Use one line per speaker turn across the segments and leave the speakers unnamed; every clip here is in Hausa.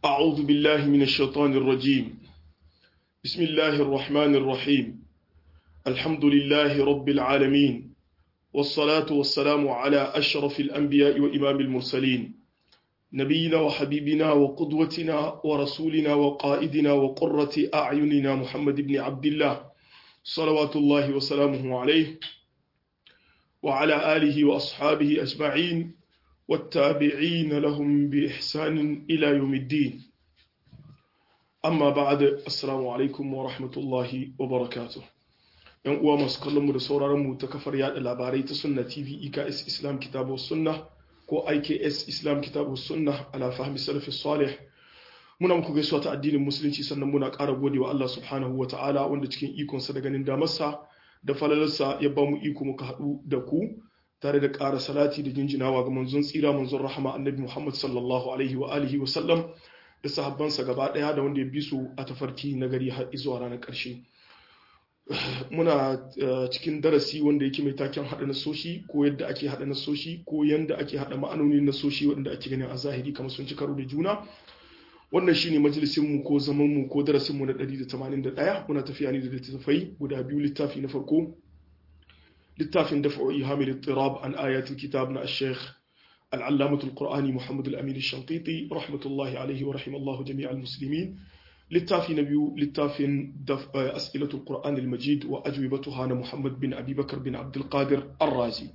أعوذ بالله من الشيطان الرجيم بسم الله الرحمن الرحيم الحمد لله رب العالمين والصلاة والسلام على أشرف الأنبياء وإمام المرسلين نبينا وحبيبنا وقدوتنا ورسولنا وقائدنا وقرة أعيننا محمد بن عبد الله صلوات الله وسلامه عليه وعلى آله وأصحابه أجمعين والتابعين لهم بإحسان إلى يوم الدين أما بعد السلام عليكم ورحمة الله وبركاته ‘yan uwa masu kallonmu da sauraronmu ta kafar yada labarai ta sunna tv iks islam kitabu sunna ko iks islam kitabu sunna ala fahmi salafi salih muna muku gaisuwa ta addinin musulunci sannan muna ƙara gode wa Allah subhanahu wa ta'ala wanda cikin ikonsa da ganin damarsa da falalarsa ya ba mu iko muka haɗu da ku tare da ƙara salati da jinjinawa ga manzon tsira manzon rahama annabi Muhammad sallallahu alaihi wa alihi wa sallam da sahabbansa gaba ɗaya da wanda ya bi su a tafarki na gari har zuwa ranar ƙarshe muna cikin darasi wanda yake mai taken haɗa nasoshi ko yadda ake haɗa nasoshi ko yadda ake haɗa ma'anonin nasoshi waɗanda ake ganin a zahiri kamar sun ci karo da juna wannan shine majalisin mu ko zaman mu ko darasin mu na 181 muna tafiya ne da littattafai guda biyu littafi na farko littafin dafa'u ihamil ittirab an ayatul kitab na al-sheikh al-allamah al-qur'ani muhammad al-amin al-shanqiti rahmatullahi alayhi wa rahimallahu jami'al muslimin littafi na biyu littafin as'ilatul qur'an al-majid wa ajwibatuha na muhammad bin abi bakar bin abdul qadir ar-razi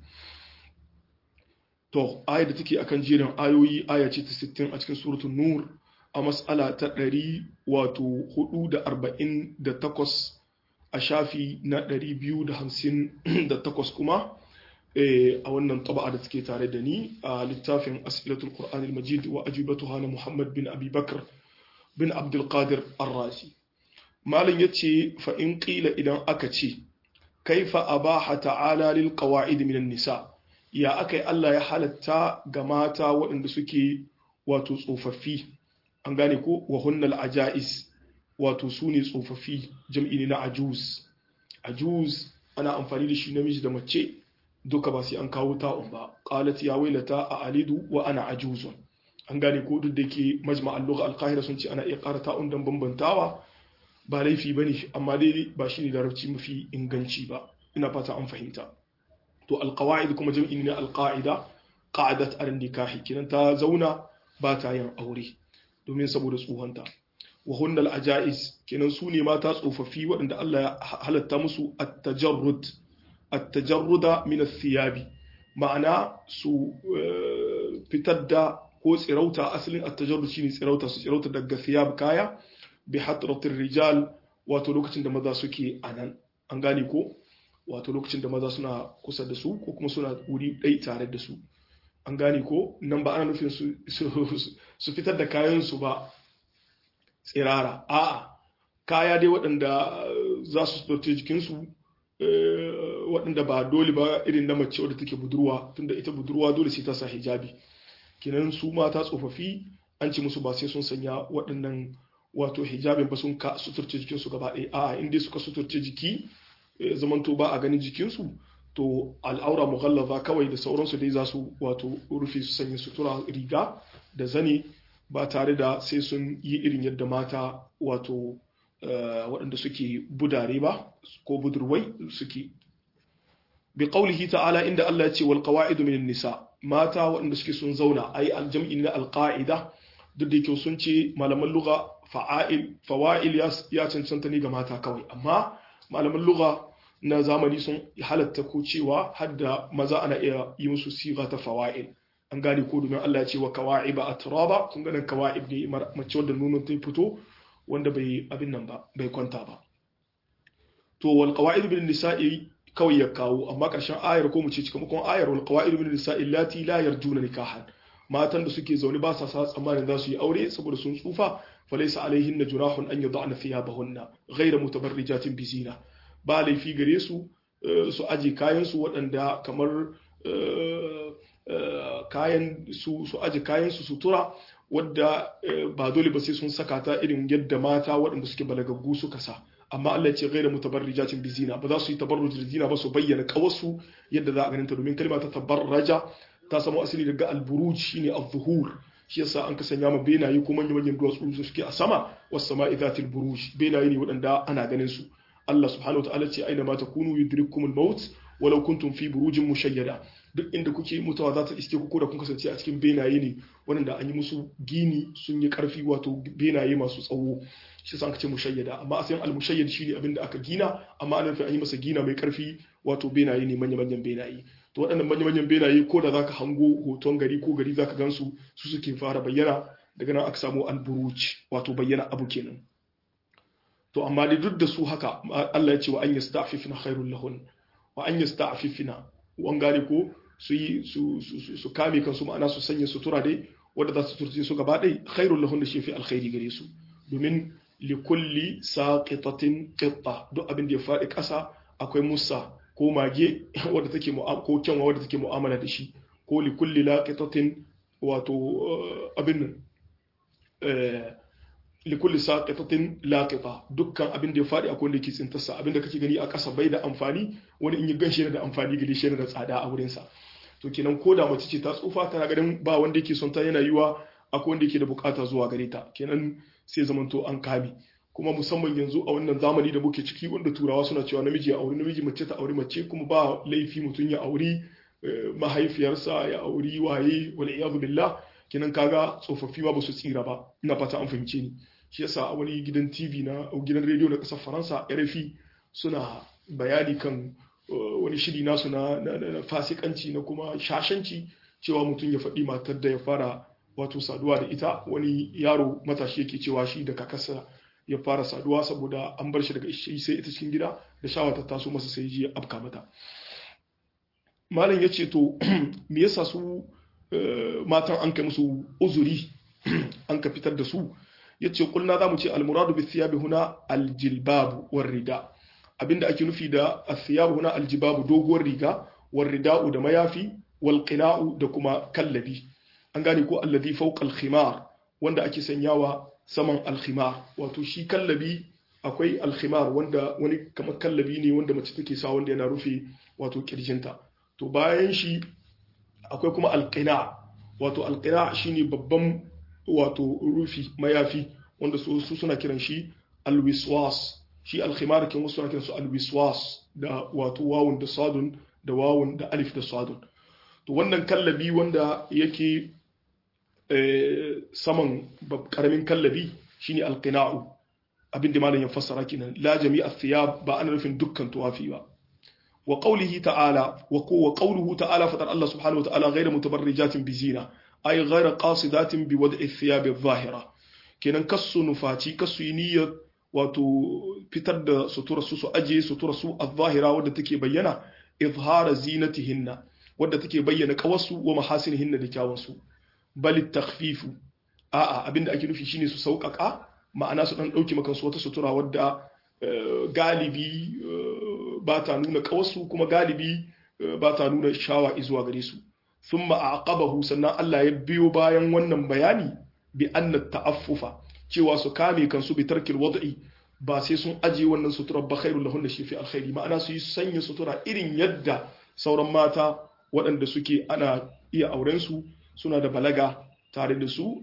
to ayat da take akan jerin ayoyi aya ce ta 60 a cikin suratul nur a mas'ala ta ɗari wato hudu da arba'in da takwas a shafi na ɗari biyu da hamsin da takwas kuma a wannan taba'a da take tare da ni a littafin asilatul qur'an majid wa ajibatu hana muhammad bin abi bakar bin abdulkadir arrasi malin ya ce fa in ƙila idan aka ce kaifa abaha ta'ala lil qawa'id minan nisa ya akai Allah ya halatta ga mata waɗanda suke wato tsofaffi an gane ko wa hunnal ajais wato su ne tsofaffi jam'i ne na ajuz ajuz ana amfani da shi namiji da mace duka ba sai an kawo ta'un ba qalat ya wailata a alidu wa ana ajuzun an gane ko duk da ke majma'al lugha al-qahira sun ce ana iya ƙara ta'un dan bambantawa ba laifi bane amma dai ba shine larabci mafi inganci ba ina fata an fahimta to al-qawaid kuma jam'i ne na al-qa'ida qa'adat al-nikahi kinan ta zauna ba ta yin aure domin saboda tsohonta wa hunnal ajais kenan su ne mata tsofaffi waɗanda Allah ya halatta musu at-tajarrud at-tajarruda min ath-thiyabi ma'ana su fitar da ko tsirauta asalin at-tajarrud shine tsirauta su tsirauta daga thiyab kaya bi hatratir rijal wato lokacin da maza suke anan an gane ko wato lokacin da maza suna kusa da su ko kuma suna wuri ɗai tare da su an gane ko nan ba ana nufin su fitar da kayansu ba tsirara a'a kaya dai waɗanda za su suturce jikinsu waɗanda ba dole ba irin na mace wadda take budurwa tunda ita budurwa dole sai ta sa hijabi kinan su mata tsofaffi an ci musu ba sai sun sanya waɗannan wato hijabin ba sun ka suturce jikinsu gaba ɗaya a'a in dai suka suturce jiki zamanto ba a ganin jikinsu to al'aura mughallaza kawai da sauransu dai za su wato rufe su sanya sutura riga da zane ba tare da sai sun yi irin yadda mata wato waɗanda suke budare ba ko budurwai suke bi qaulihi ta'ala inda Allah ya ce wal qawaidu min nisa mata waɗanda suke sun zauna ai aljam'i na alqaida duk da yake sun ce malaman lugha fa'il fawa'il ya cancanta ne ga mata kawai amma malaman lugha na zamani sun halatta ko cewa hadda maza ana iya yi musu siga ta fawa'il an gane ko domin Allah ya ce wa kawa'iba atraba kun ga kawa'ib ne mace wanda nonon ta fito wanda bai abin nan ba bai kwanta ba to wal qawa'id bil nisa'i kawai ya kawo amma karshen ayar ko mu ce cikamakon ayar wal qawa'id bil nisa'i lati la yarjuna nikahan matan da suke zaune ba sa sa tsammanin za su yi aure saboda sun tsufa falaysa alaihin junahun an yad'ana thiyabahunna ghayra mutabarrijatin bizina ba laifi gare su su aje kayansu waɗanda kamar kayan su su aje kayan su sutura wadda ba dole ba sai sun saka ta irin yadda mata waɗanda suke balagaggu suka sa amma Allah ya ce gaira mutabarrijatin bizina ba za su yi tabarruj da zina ba su bayyana kawasu yadda za a ganin ta domin kalma ta tabarraja ta samu asali daga alburuj shine az-zuhur shi yasa an ka sanya ma benaye ko manyan manyan duwatsu su suke a sama was sama'i zatil buruj benaye ne waɗanda ana ganin su Allah subhanahu wa ta'ala ce aina ma takunu yudrikumul maut walau kuntum fi burujin mushayyada duk inda kuke mutuwa za ta iske ku ko da kun kasance a cikin benaye ne waɗanda an yi musu gini sun yi ƙarfi wato benaye masu tsawo shi sa aka ce mushayyada amma asalin al-mushayyad shine abin da aka gina amma ana nufin an yi masa gina mai ƙarfi wato benaye ne manya manyan benaye to waɗannan manya manyan benaye ko da zaka hango hoton gari ko gari zaka gansu su suke fara bayyana daga nan aka samu al-buruj wato bayyana abu kenan to amma dai duk da su haka Allah ya ce wa an yasta'fifna khairul lahun wa an yasta'fifna wan gane ko su yi su kame kansu ma'ana su sanya sutura dai wadda za su turce su gaba ɗai khairul lahun da shi fi alkhairi gare su domin li kulli saqitatin qitta duk abin da ya faɗi ƙasa akwai musa ko mage wadda take ko kyanwa wadda take mu'amala da shi ko li kulli laqitatin wato abin li kulli saqitatin laqita dukkan abin da ya faɗi akwai wanda yake tsintarsa abin da kake gani a ƙasa bai da amfani wani in yi ganshi yana da amfani gare shi yana da tsada a wurinsa to kenan ko da mace ce ta tsufa tana ganin ba wanda yake son ta yana yiwa akwai wanda yake da bukata zuwa gare ta kenan sai zamanto an kame kuma musamman yanzu a wannan zamani da muke ciki wanda turawa suna cewa namiji ya auri namiji mace ta auri mace kuma ba laifi mutum ya auri mahaifiyarsa ya auri waye wal iyadu billah kenan kaga tsofaffi ba su tsira ba ina fata an fahimce ni shi yasa a wani gidan TV na gidan rediyo na kasar Faransa RFI suna bayani kan wani shiri nasu na fasikanci na kuma shashanci cewa mutum ya faɗi matar da ya fara wato saduwa da ita wani yaro matashi yake cewa shi da kakarsa ya fara saduwa saboda an bar shi daga shi sai ita cikin gida da shawa ta taso masa sai ji ya afka mata malam ya ce to me yasa su matan an kai musu uzuri an ka fitar da su ya ce kulna za mu ce almuradu bi thiyabi huna aljilbabu war rida abinda ake nufi da athiyabu huna aljibabu doguwar riga war rida'u da mayafi wal qina'u da kuma kallabi an gane ko alladhi fawqa al-khimar wanda ake sanyawa saman al-khimar wato shi kallabi akwai al-khimar wanda wani kamar kallabi ne wanda mace take sa wanda yana rufe wato kirjinta to bayan shi akwai kuma al-qina wato al-qina shine babban wato rufi mayafi wanda su suna kiran shi al-wiswas shi al-khimar kin wasu suna kiran su al-wiswas da wato wawun da sadun da wawun da alif da sadun to wannan kallabi wanda yake saman karamin kallabi shine alqina'u abin da malam ya fassara kenan la jami'a thiyab ba ana nufin dukkan tuwafi ba wa qawlihi ta'ala wa wa qawluhu ta'ala fatar Allah subhanahu wa ta'ala ghayra mutabarrijatin bi zina ay ghayra qasidatin bi wad'i thiyab adh-dhahira kenan kasu nufaci kasu niyyar wato fitar da sutura su su aje sutura su adh-dhahira wadda take bayyana izhara zinatihinna wadda take bayyana kawasu wa mahasinihinna da kyawunsu bal takhfifu a'a abinda ake nufi shine su sauƙaƙa ma'ana su dan dauki maka wata sutura wadda galibi ba ta nuna kawasu kuma galibi ba ta nuna shawa zuwa gare su thumma aqabahu sannan Allah ya biyo bayan wannan bayani bi anna ta'affufa cewa su kame kansu bi tarkil wad'i ba sai sun aje wannan sutura ba khairul lahunna shi fi alkhairi ma'ana su yi sanya sutura irin yadda sauran mata waɗanda suke ana iya auren su suna da balaga tare da su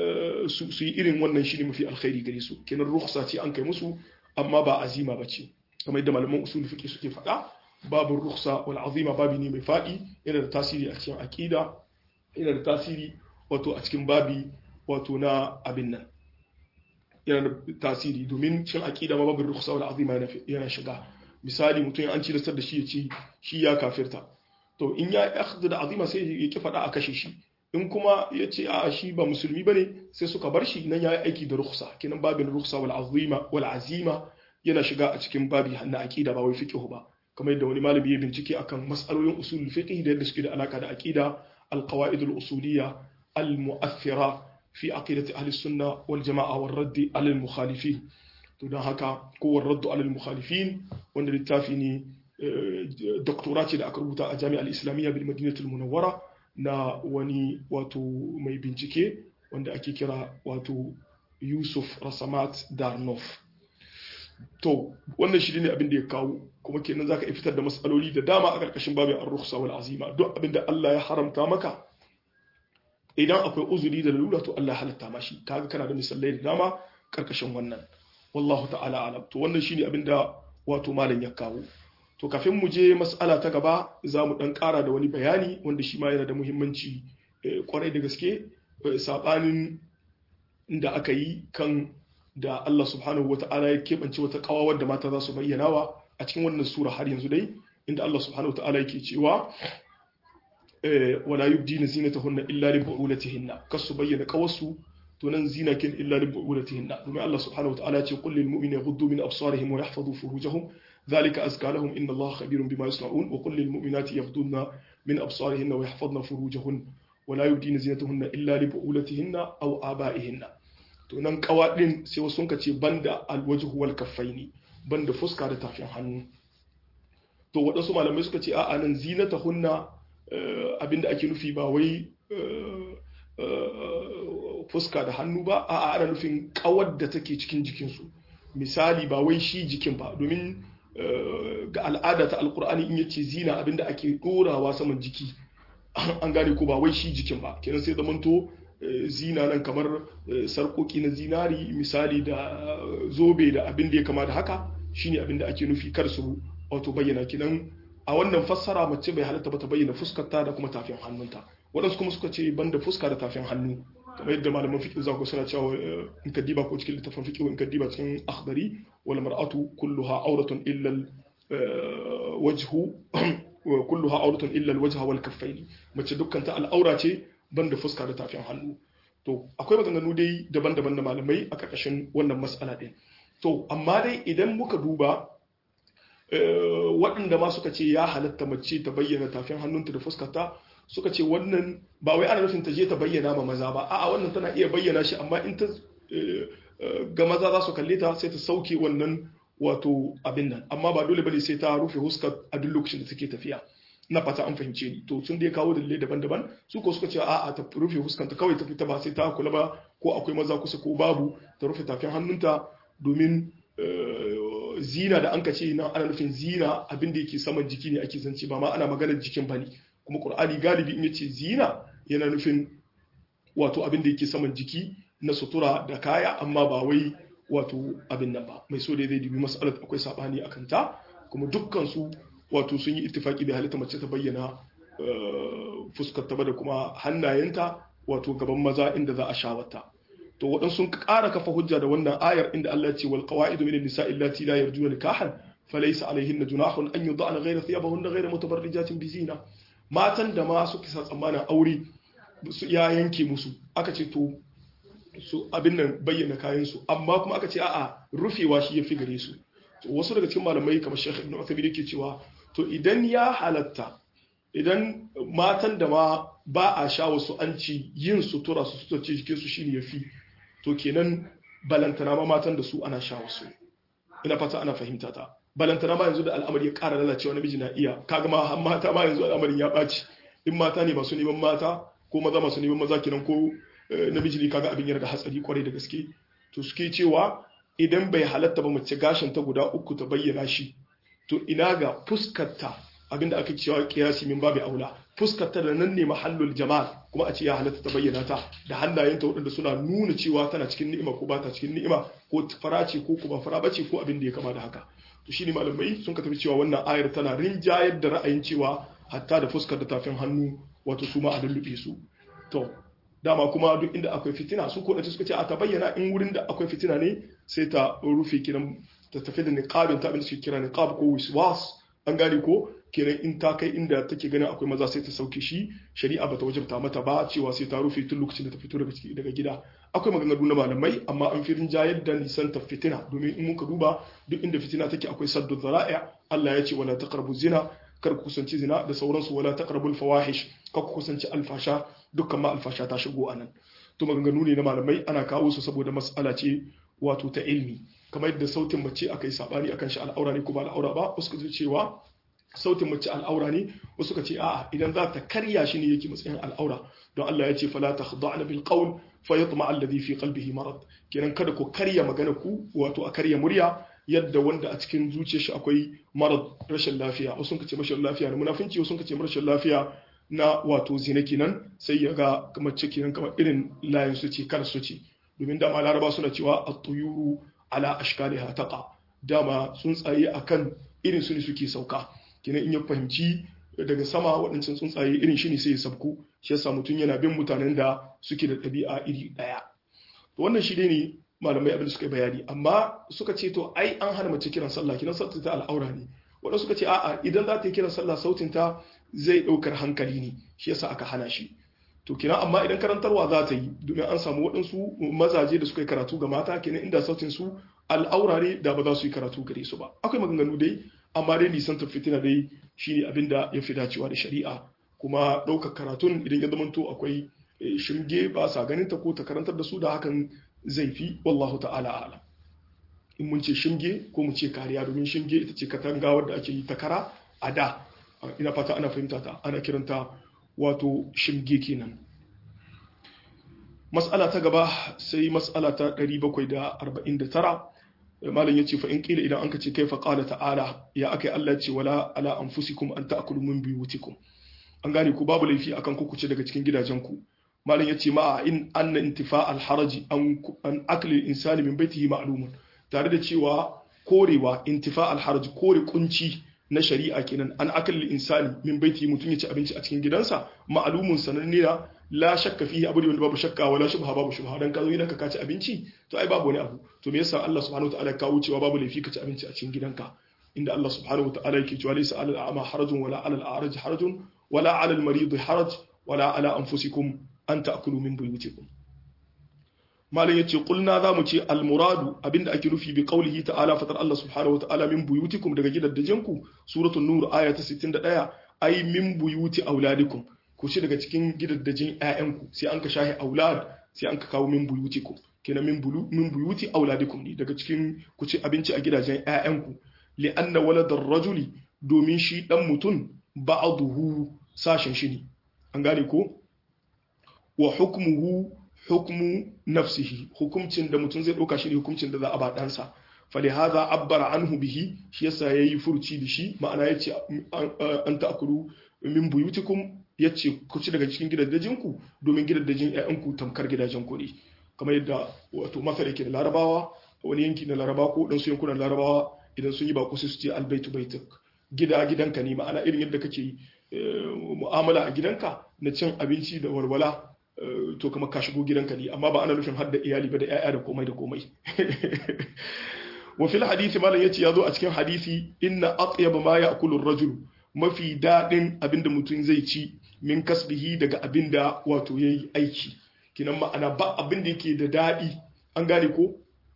su yi irin wannan shi ne mafi alkhairi gare su kenan rukhsa ce an kai musu amma ba azima ba ce kamar yadda malaman usul fiqh suke faɗa babu rukhsa wal azima babi ne mai faɗi yana da tasiri a cikin aqida yana da tasiri wato a cikin babi wato na abin nan yana da tasiri domin cin aqida ma babu rukhsa wal azima yana shiga misali mutum an ci da da shi ya ce shi ya kafirta to in ya akhdhu da azima sai ya ki faɗa a kashe shi in kuma ya ce a shi ba musulmi bane sai suka bar shi nan ya yi aiki da rukhsa kenan babin rukhsa wal azima wal azima yana shiga a cikin babi na aqida ba wai fiqh ba kamar yadda wani malami ya bincike akan mas'alolin usul fiqh da yadda suke da alaka da aqida al qawaid al usuliyya al mu'athira fi aqidati ahli sunna wal jama'a wal radd al mukhalifin to dan haka ko wal radd al mukhalifin wanda littafi ne doktora ce da aka rubuta a jami'ar islamiyya bil madinatul munawwara na wani wato mai bincike wanda ake kira wato yusuf rasamat darnof to wannan shi ne abin da ya kawo kuma kenan zaka fitar da matsaloli da dama a ƙarƙashin babin ar-rukhsa wal azima duk abin da Allah ya haramta maka idan akwai uzuri da lalura to Allah halatta mashi kaga kana da misalai da dama karkashin wannan wallahu ta'ala alam to wannan shine abinda wato malam ya kawo to kafin mu je mas'ala ta gaba za mu dan ƙara da wani bayani wanda shi ma yana da muhimmanci kwarai da gaske sabanin da aka yi kan da Allah subhanahu wata'ala ya keɓance wata ƙawawar da mata za su bayyanawa a cikin wannan sura har yanzu dai inda Allah subhanahu wata'ala yake cewa wala yubdina zinatahunna illa li bu'ulatihinna kasu bayyana qawasu to nan zinakin illa li bu'ulatihinna domin Allah subhanahu wata'ala ya ce qul lil mu'minina yaghuddu min absarihim wa yahfazu furujahum ذلك أزكى لهم إن الله خبير بما يصنعون وقل للمؤمنات يغضن من أبصارهن ويحفظن فروجهن ولا يبدين زينتهن إلا لبؤولتهن أو آبائهن to nan kawa din sai wasu sun ce banda alwajhu wal kaffaini banda fuska da tafin hannu to waɗansu malamai suka ce a'a nan zinata hunna abinda ake nufi ba wai fuska da hannu ba a'a ana nufin kawar da take cikin jikinsu misali ba wai shi jikin ba domin ga al'ada ta alkur'ani in yace zina abinda ake dorawa saman jiki an gane ko ba wai shi jikin ba kenan sai zamanto zina nan kamar sarkoki na zinari misali da zobe da abin da ya kama da haka shine abin da ake nufi kar su wato bayyana kinan a wannan fassara mace bai halatta ba ta bayyana fuskarta da kuma tafin hannunta waɗansu kuma suka ce banda fuska da tafin hannu kamar yadda malaman fiqh za ku suna cewa in ka diba ko cikin littafin fiqh in ka diba cikin akhdari wal mar'atu kulluha awratun illa al wajhu kulluha awratun illa al wajha wal kaffaini mace dukkan ta al'aura ce banda fuska da tafin hannu to akwai maganganu dai daban-daban da malamai a ƙarƙashin wannan mas'ala din to amma dai idan muka duba waɗanda ma suka ce ya halatta mace ta bayyana tafin hannunta da fuskarta suka ce wannan ba wai ana nufin ta je ta bayyana ma maza ba a'a wannan tana iya bayyana shi amma in ta ga maza za su kalle ta sai ta sauke wannan wato abin nan amma ba dole bane sai ta rufe huskar a duk lokacin da take tafiya na fata an fahimce ni to sun dai kawo dalilai daban-daban su ko suka ce a'a ta rufe huskanta kawai ta fita ba sai ta kula ba ko akwai maza kusa ko babu ta rufe tafin hannunta domin zina da an ka ce na ana nufin zina abin da yake saman jiki ne ake zance ba ma ana maganar jikin bane kuma qur'ani galibi in yace zina yana nufin wato abin da yake saman jiki na sutura da kaya amma ba wai wato abin nan ba mai so da zai dubi mas'alar akwai sabani akan ta kuma dukkan su wato sun yi ittifaki da halitta mace ta bayyana fuskar ta da kuma hannayenta wato gaban maza inda za a shawata to waɗansu sun ƙara kafa hujja da wannan ayar inda Allah ya ce wal qawaidu min an-nisa'i allati la yarjuna nikahan falaysa alayhinna junahun an yud'ana ghayra thiyabahunna ghayra mutabarrijatin bizina matan da ma suke sa tsammanin aure su ya yanke musu aka ce to su abin nan bayyana kayan su amma kuma aka ce a'a rufewa shi yafi gare su to wasu daga cikin malamai kamar Sheikh Ibn Uthaymeen yake cewa to idan ya halatta idan matan da ma ba a sha wasu an ci yin sutura su suturce jikin su shine yafi to kenan balantana ma matan da su ana sha wasu ina fata ana fahimta ta balantana ma yanzu da al'amari ya ƙara lalacewa namiji na iya kaga ma mata ma yanzu al'amarin ya ɓaci in mata ne masu neman mata ko maza masu neman maza kenan ko namiji ne kaga abin yana da hatsari kwarai da gaske to suke cewa idan bai halatta ba mace gashin ta guda uku ta bayyana shi to ina ga fuskarta abinda aka cewa kiyasi min babu aula fuskarta da nan ne mahallul jamal kuma a ce ya halatta ta bayyana ta da hannayenta waɗanda suna nuna cewa tana cikin ni'ima ko ba ta cikin ni'ima ko fara ce ko kuma fara bace ko abin da ya kama da haka to shine malamai sun ka tafi cewa wannan ayar tana rinjayar da ra'ayin cewa hatta da fuskar da tafin hannu wato su ma a lullube su to dama kuma duk inda akwai fitina su ko suka ce a ta bayyana in wurin da akwai fitina ne sai ta rufe kiran ta tafi da niqabin ta abin da suke kira niqab ko wiswas an gane ko kenan in ta kai inda take ganin akwai maza sai ta sauke shi shari'a bata wajabta mata ba cewa sai ta rufe tun lokacin da ta fito daga gida akwai maganganu na malamai amma an fi rinjayar da nisan ta fitina domin in muka duba duk inda fitina take akwai saddu zara'a Allah ya ce wala taqrabu zina kar ku kusanci zina da sauransu wala taqrabul fawahish kar ku kusanci alfasha dukkan ma alfasha ta shigo anan to maganganu ne na malamai ana kawo su saboda mas'ala ce wato ta ilmi kamar yadda sautin mace akai sabani akan shi al'aura ne ko ba al'aura ba wasu ka cewa sautin mace al'aura ne wasu ka ce a'a idan za ta karya shi ne yake matsayin al'aura don Allah ya ce fala takhda'na bil qawl fayatma alladhi fi qalbihi marad kenan kada ku karya magana ku wato a karya murya yadda wanda a cikin zuciyar shi akwai marad rashin lafiya wasu ka ce rashin lafiya na munafinci wasu ka ce rashin lafiya na wato zina kenan sai ya ga mace kenan kamar irin layin su ce kar su ce domin dama laraba suna cewa at-tuyuru ala ashkaliha taqa dama tsuntsaye akan irin su ne suke sauka kenan in ya fahimci daga sama waɗancan tsuntsaye irin shi ne sai ya sabku shi yasa mutum yana bin mutanen da suke da ɗabi'a iri ɗaya to wannan shi dai ne malamai abin da suka bayani amma suka ce to ai an hana mace kiran sallah kiran sautin ta al'aura ne waɗanda suka ce a'a idan za ta yi kiran sallah sautin ta zai ɗaukar hankali ne shi yasa aka hana shi to kenan amma idan karantarwa za ta yi domin an samu waɗansu mazaje da suka yi karatu ga mata kenan inda sautin su al'aura ne da ba za su yi karatu gare su ba akwai maganganu dai amma dai nisan fitina dai shine abin da ya fi dacewa da shari'a kuma ɗaukar karatun idan ya zamanto akwai shirge ba sa ganin ta ko ta karantar da su da hakan zai fi wallahu ta'ala alam in mun ce shinge ko mu ce kariya domin shinge ita ce katanga wadda ake yi ta kara a da ina fata ana fahimta ta ana kiranta wato shinge kenan mas'ala ta gaba sai mas'ala ta 749 malam yace fa in kila idan anka ce kaifa qala ta'ala ya akai Allah ya ce wala ala anfusikum an ta'kulu min buyutikum an gane ku babu laifi akan ku kuce daga cikin gidajenku malam yace ma in anna intifa al haraji an an akli insani min baitihi ma'lumun tare da cewa korewa intifa al haraji kore kunci na shari'a kenan an akli insani min baitihi mutun ya ci abinci a cikin gidansa ma'lumun sananne na la shakka fihi abu da wanda babu shakka wala shubha babu shubha dan ka zo gidanka ka ci abinci to ai babu wani abu to me yasa Allah subhanahu wataala ya kawo cewa babu laifi ka ci abinci a cikin gidanka inda Allah subhanahu wataala yake cewa laysa alal a'ma harajun wala alal a'raj harajun wala alal marid haraj wala ala anfusikum an ta'kulu min buyutikum malam yace qulna za mu ce al muradu abinda ake nufi bi qawlihi ta'ala fatar Allah subhanahu wataala min buyutikum daga gidaddajinku suratul nur aya ta 61 ai min buyuti auladikum ku ci daga cikin gidaddajin ƴaƴanku sai an ka shahi aulad sai an ka kawo min buyutikum kenan min bulu min buyuti auladikum ne daga cikin ku ci abinci a gidajen ƴaƴanku li anna waladar rajuli domin shi dan mutun ba'dahu sashen shi ne an gane ko wa hukmuhu hukmu nafsihi hukumcin da mutum zai dauka shi ne hukumcin da za a ba ɗansa falihaza abbara anhu bihi shi yasa yayi furuci da shi ma'ana yace an ta'kulu min buyutikum ya ce ku ci daga cikin gidajenku domin gidajen ‘ya'yanku tamkar gidajenku ne kamar yadda wato masar yake da larabawa wani yanki na larabawa ko ɗansu yankunan larabawa idan sun yi ba su ce albaitu baituk gida gidanka ne ma'ana irin yadda kake mu'amala a gidanka na cin abinci da walwala to kamar ka shigo gidanka ne amma ba ana nufin har da iyali ba da ‘ya'ya da komai da komai wa fil hadisi malam yace ya zo a cikin hadisi inna atyaba ma ya'kulu ar-rajul mafi daɗin abinda mutum zai ci min kasbihi daga abinda wato ya yi aiki kinan ma'ana ba abinda yake da daɗi an gane ko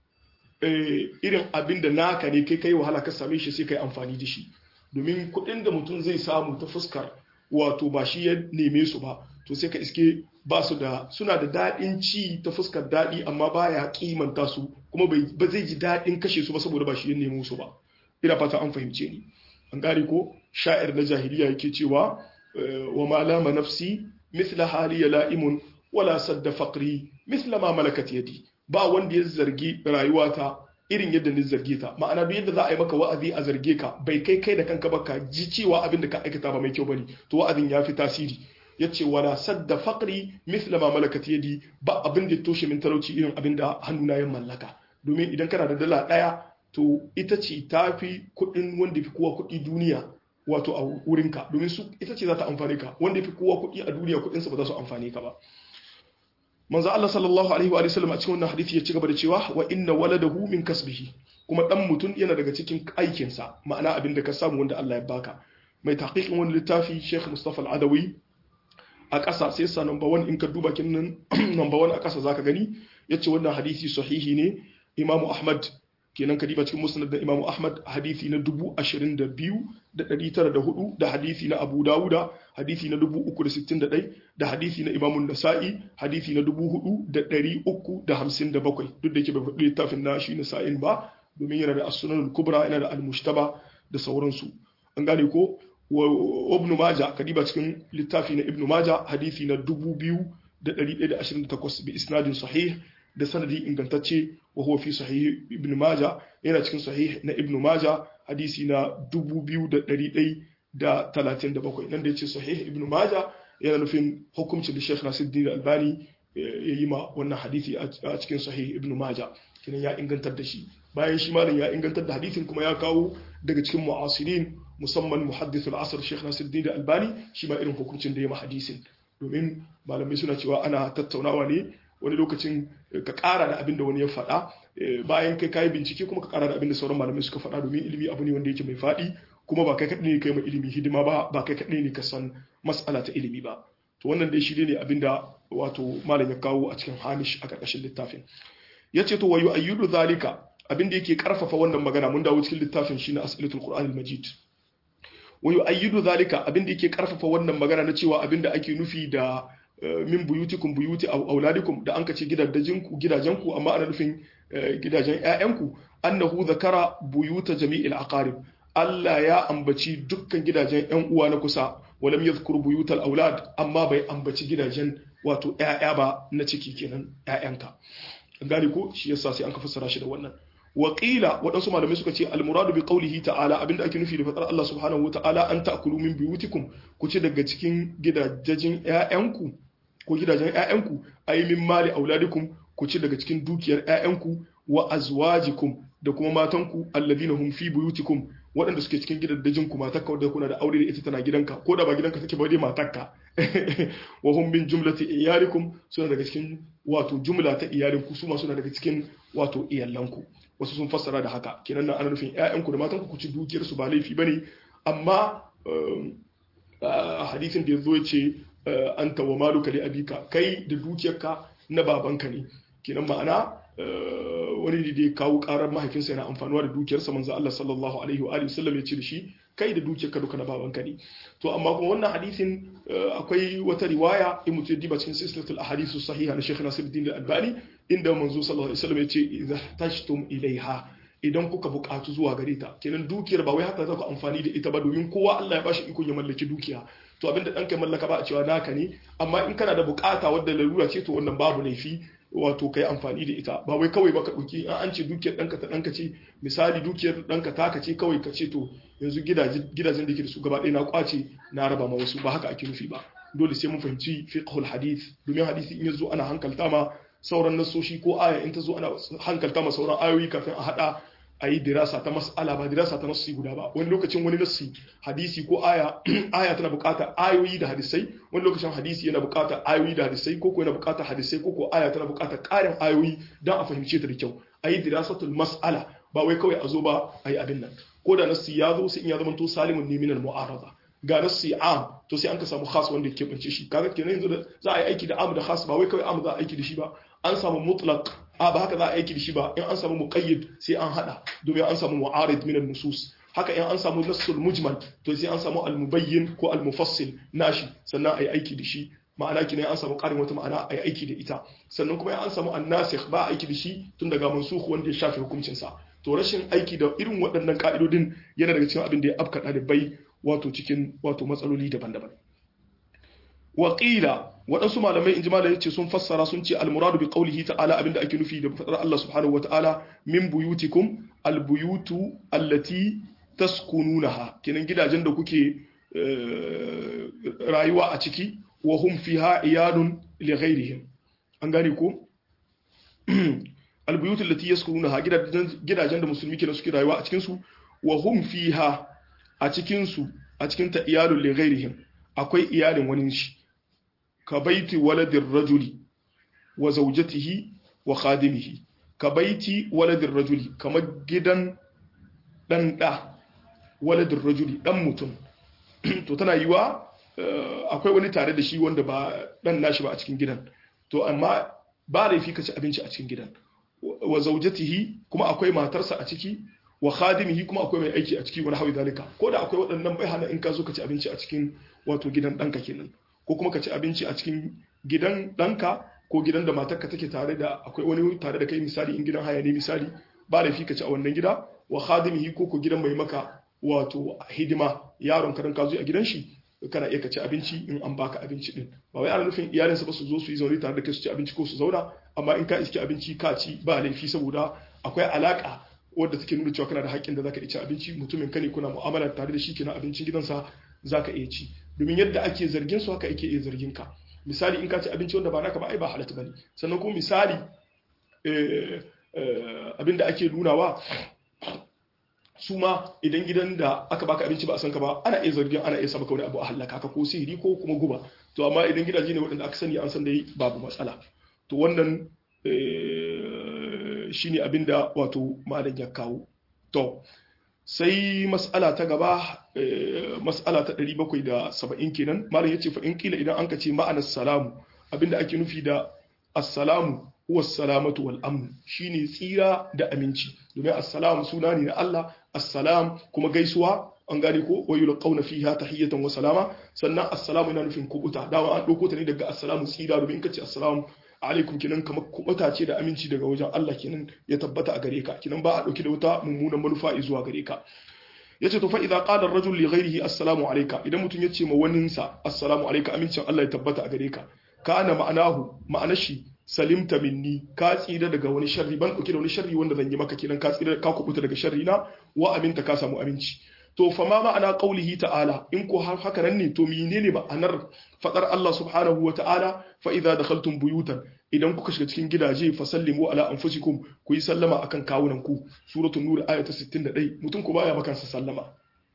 irin abinda naka ne kai kai wahala ka same shi sai kai amfani da shi domin kuɗin da mutum zai samu ta fuskar wato ba shi ya neme su ba to sai ka iske ba su da suna da daɗin ci ta fuskar daɗi amma baya kimanta su kuma ba zai ji daɗin kashe su ba saboda ba shi ya nemo su ba ina fata an fahimce ni an gane ko sha'ir na jahiliya yake cewa wa ma lama nafsi mithla hali ya la'imun wala sadda faqri mithla ma malakat yadi ba wanda ya zargi rayuwata irin yadda ni zarge ta ma'ana duk yadda za a yi maka wa'azi a zarge ka bai kai kai da kanka ba ka ji cewa abin da ka aikata ba mai kyau bane to wa'azin ya fi tasiri yace wala sadda faqri mithla ma malakat yadi ba abin da toshe min talauci irin abin da hannuna ya mallaka domin idan kana da dala daya to ita ce ta fi kuɗin wanda fi kowa kuɗi duniya wato a wurinka domin su ita ce za ta amfane ka wanda fi kowa kuɗi a duniya kuɗinsa ba za su amfane ka ba manzo Allah sallallahu alaihi wa sallam a cikin wannan hadisi ya ci gaba da cewa wa inna waladahu min kasbihi kuma dan mutum yana daga cikin aikinsa ma'ana abin da ka samu wanda Allah ya baka mai tahqiqin wani littafi Sheikh Mustafa Al-Adawi a ƙasa sai sa number 1 in ka duba kinnan number 1 a ƙasa zaka gani yace wannan hadisi sahihi ne Imam Ahmad kenan ka diba cikin musnad da Imam Ahmad hadisi na 22,904 da hadisi na Abu Dawuda hadisi na 361 da hadisi na Imam Nasa'i hadisi na 4,357 duk da yake bai faɗi littafin na shi Nasa'in ba domin yana da as-sunan kubra yana da al-mushtaba da sauransu an gane ko wa Ibn Majah ka diba cikin littafi na Ibn Majah hadisi na 2,128 bi isnadin sahih da sanadi ingantacce wa huwa fi sahih ibn maja yana cikin sahih na ibn maja hadisi na 2137 nan da yace sahih ibn maja yana nufin hukuncin da Sheikh Nasiruddin Albani ya yi ma wannan hadisi a cikin sahih Ibn Majah kinan ya ingantar da shi bayan shi malam ya ingantar da hadisin kuma ya kawo daga cikin mu'asirin musamman muhaddithul asr Sheikh Nasiruddin Albani shi ma irin hukuncin da ya ma hadisin domin malamai suna cewa ana tattaunawa ne wani lokacin ka kara da abin da wani ya faɗa bayan kai kayi bincike kuma ka kara da abin da sauran malamai suka faɗa domin ilimi abu ne wanda yake mai faɗi kuma ba kai kaɗai ne kai ma ilimi hidima ba ba kai kaɗai ne ka san mas'ala ta ilimi ba to wannan dai shi ne abin da wato malam ya kawo a cikin hamish a ƙarƙashin littafin ya ce to wayu ayyudu zalika abin da yake karfafa wannan magana mun dawo cikin littafin shi na as'ilatul qur'an al-majid wayu ayyudu zalika abin da yake karfafa wannan magana na cewa abin da ake nufi da min buyutikum buyuti aw auladikum da an kace gidajenku gidajenku amma ana nufin gidajen ƴaƴanku annahu zakara buyuta jami'il aqarib Allah ya ambaci dukkan gidajen ƴan uwa na kusa walam yadhkur buyutal aulad amma bai ambaci gidajen wato ƴaƴa ba na ciki kenan ƴaƴanka gani ko shi yasa sai an ka fassara shi da wannan waƙila waɗansu malamai suka ce almuradu bi qawlihi ta'ala abinda ake nufi da fatar Allah subhanahu wata'ala an ta'kulu min buyutikum ku ci daga cikin gidajen ƴaƴanku ko gidajen ƴaƴanku ay min mali auladikum ku ci daga cikin dukiyar ƴaƴanku wa azwajikum da kuma matanku alladhina hum fi buyutikum waɗanda suke cikin gidajen ku matarka wadda kuna da aure da ita tana gidanka ko da ba gidanka take ba dai matarka wa hum min jumlati iyalikum suna daga cikin wato jumla ta iyalinku su ma suna daga cikin wato iyalanku wasu sun fassara da haka kenan nan ana nufin ƴaƴanku da matanku ku ci dukiyar su ba laifi bane amma hadisin da yazo yace anta wa maluka li abika kai da dukiyarka na babanka ne kenan ma'ana wani da ya kawo karar mahaifinsa yana amfanuwa da dukiyarsa manzo Allah sallallahu alaihi wa alihi wasallam ya ce da shi kai da dukiyarka duka na babanka ne to amma kuma wannan hadisin akwai wata riwaya in mutum diba cikin silsilatul ahadithu sahiha na Sheikh Nasiruddin Al-Albani inda manzo sallallahu alaihi wasallam ya ce idza tashtum ilaiha idan kuka buƙatu zuwa gare ta kenan dukiyar ba wai haka za ku amfani da ita ba domin kowa Allah ya bashi ikon ya mallaki dukiya to abinda ɗanka mallaka ba a cewa naka ne amma in kana da buƙata wadda larura ce to wannan babu laifi wato kai amfani da ita ba wai kawai baka ɗauki an an ce dukiyar ɗanka ta ɗanka ce misali dukiyar ɗanka taka ce kawai ka ce to yanzu gidajen da ke da su gaba ɗaya na kwace na raba ma wasu ba haka ake nufi ba dole sai mun fahimci fiqhul hadith domin hadisi in yazo ana hankalta ma sauran nasoshi ko aya in ta zo ana hankalta ma sauran ayoyi kafin a hada a yi dirasa ta mas'ala ba dirasa ta nassi guda ba wani lokacin wani nassi hadisi ko aya aya tana buƙatar ayoyi da hadisai wani lokacin hadisi yana buƙatar ayoyi da hadisai ko ko yana buƙatar hadisai ko ko aya tana buƙatar ƙarin ayoyi don a fahimce ta da kyau a yi dirasatul mas'ala ba wai kawai a zo ba a yi abin nan ko da nassi ya zo sai in ya zama to salimun ne minal mu'arada ga nassi am to sai an ka samu khas wanda ke bance shi kaga kenan yanzu da za a yi aiki da am da khas ba wai kawai am za a aiki da shi ba an samu mutlaq a ba haka za a aiki da shi ba in an samu muqayyid sai an hada domin an samu mu'arid min nusus haka in an samu nassul mujmal to sai an samu al-mubayyin ko al-mufassil nashi sannan a yi aiki da shi ma'ana kina an samu ƙarin wata ma'ana a yi aiki da ita sannan kuma an samu annasikh ba aiki da shi tun daga mansukh wanda ya shafe hukuncin sa to rashin aiki da irin waɗannan ka'idodin yana daga cikin abin da ya afka ɗalibai wato cikin wato matsaloli daban-daban waƙila waɗansu malamai in ji malamai ce sun fassara sun ce almuradu bi qawlihi ta'ala abinda ake nufi da fadar Allah subhanahu wata'ala min buyutikum albuyutu allati taskununaha kenan gidajen da kuke rayuwa a ciki wa hum fiha iyalun li ghairihim an gane ko albuyutu allati yaskununaha gidajen da musulmi kenan suke rayuwa a cikin su wa hum fiha a cikin su a cikin ta iyalun li ghairihim akwai iyalin wani shi ka baiti waladin rajuli wa zaujatihi wa khadimihi ka baiti waladin rajuli kamar gidan dan da waladin rajuli dan mutum to tana yiwa akwai wani tare da shi wanda ba dan nashi ba a cikin gidan to amma ba laifi ka ci abinci a cikin gidan wa zaujatihi kuma akwai matarsa a ciki wa khadimihi kuma akwai mai aiki a ciki wani hawi dalika ko da akwai waɗannan bai hana in ka zo ka ci abinci a cikin wato gidan ɗanka kenan ko kuma ka ci abinci a cikin gidan ɗanka ko gidan da matarka take tare da akwai wani tare da kai misali in gidan haya ne misali ba da fi ka ci a wannan gida wa khadimihi ko ko gidan mai maka wato hidima yaron ka dan ka zo a gidan shi kana iya ka ci abinci in an baka abinci din ba wai ana nufin iyalinsa ba su zo su yi zaune tare da kai su ci abinci ko su zauna amma in ka iske abinci ka ci ba laifi saboda akwai alaka wadda take nuna cewa kana da haƙƙin da zaka iya ci abinci mutumin ka ne kuna mu'amala tare da shi kenan abincin gidansa zaka iya ci domin yadda ake zargin su haka ake iya zargin ka misali in ka ci abinci wanda ba naka ba ai ba halatta bane sannan kuma misali abinda ake nunawa su ma idan gidan da aka baka abinci ba a san ka ba ana iya zargin ana iya saba wani abu a halaka ka ko sihiri ko kuma guba to amma idan gidaje ne waɗanda aka sani an san dai babu matsala to wannan shine abinda wato malam ya kawo to sai mas'ala ta gaba mas'ala ta 770 kenan malam yace fa in kila idan an ka ce ma'anar salamu abinda ake nufi da assalamu huwa salamatu wal amn shine tsira da aminci domin assalamu suna ne na Allah assalam kuma gaisuwa an gane ko wa yulqauna fiha tahiyatan wa salama sannan assalamu yana nufin kubuta dama an dauko ta ne daga assalamu tsira domin in kace assalamu alaikum kinan kamar kubuta ce da aminci daga wajen Allah kinan ya tabbata a gare ka kinan ba a dauki da wata mummunan manufa zuwa gare ka yace to fa idza qala ar-rajul li ghayrihi assalamu alayka idan mutum yace ma waninsa assalamu alayka amincin Allah ya tabbata a gare ka kana ma'anahu ma'anashi salimta minni ka tsira daga wani sharri ban dauke da wani sharri wanda zan yi maka kenan ka tsira ka kubuta daga sharri na wa aminta ka samu aminci to fa ma ma'ana qaulihi ta'ala in ko har haka nan ne to menene ma'anar fadar Allah subhanahu wa ta'ala fa idza dakhaltum buyutan idan kuka shiga cikin gidaje fa sallimu ala anfusikum ku yi sallama akan kawunan ku suratul nur aya ta 61 mutum ku baya maka sallama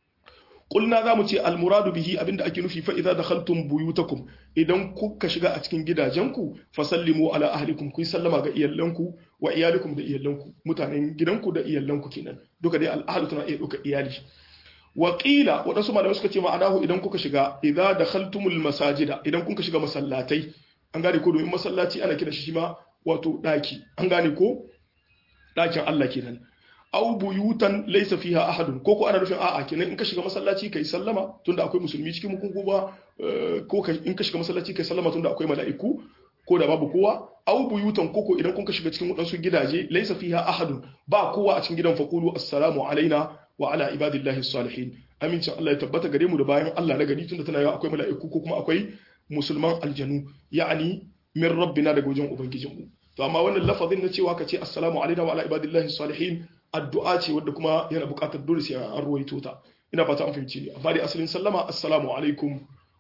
Kulna za mu ce almuradu bihi abinda ake nufi fa idza dakhaltum buyutakum idan kuka shiga a cikin gidajenku fa sallimu ala ahlikum ku sallama ga iyalanku wa iyalikum da iyalanku mutanen gidanku da iyalanku kenan duka dai al'ahlu tana iya duka iyali wa qila wadansu malamai suka ce ma'anahu idan kuka shiga idza dakhaltumul masajida idan kuka shiga masallatai an gane ko domin masallaci ana kira shi ma wato daki an gane ko dakin Allah kenan aw buyutan laysa fiha ahadun ko ko ana nufin a'a kenan in ka shiga masallaci kai sallama tunda akwai musulmi cikin mu kuma ko in ka shiga masallaci kai sallama tunda akwai mala'iku ko da babu kowa aw buyutan koko idan kun ka shiga cikin wadansu gidaje laysa fiha ahadun ba kowa a cikin gidan faqulu assalamu alaina wa ala ibadillahi salihin amincin Allah ya tabbata gare mu da bayan Allah na gari tunda tana yawa akwai mala'iku ko kuma akwai musulman aljanu ya'ani min rabbina daga wajen ubangijinmu to amma wannan lafazin na cewa ka ce assalamu alaina wa ala ibadillahi salihin addu'a ce wadda kuma yana buƙatar dole sai an ruwaito ta ina fata an fahimci ne amma dai asalin sallama assalamu alaikum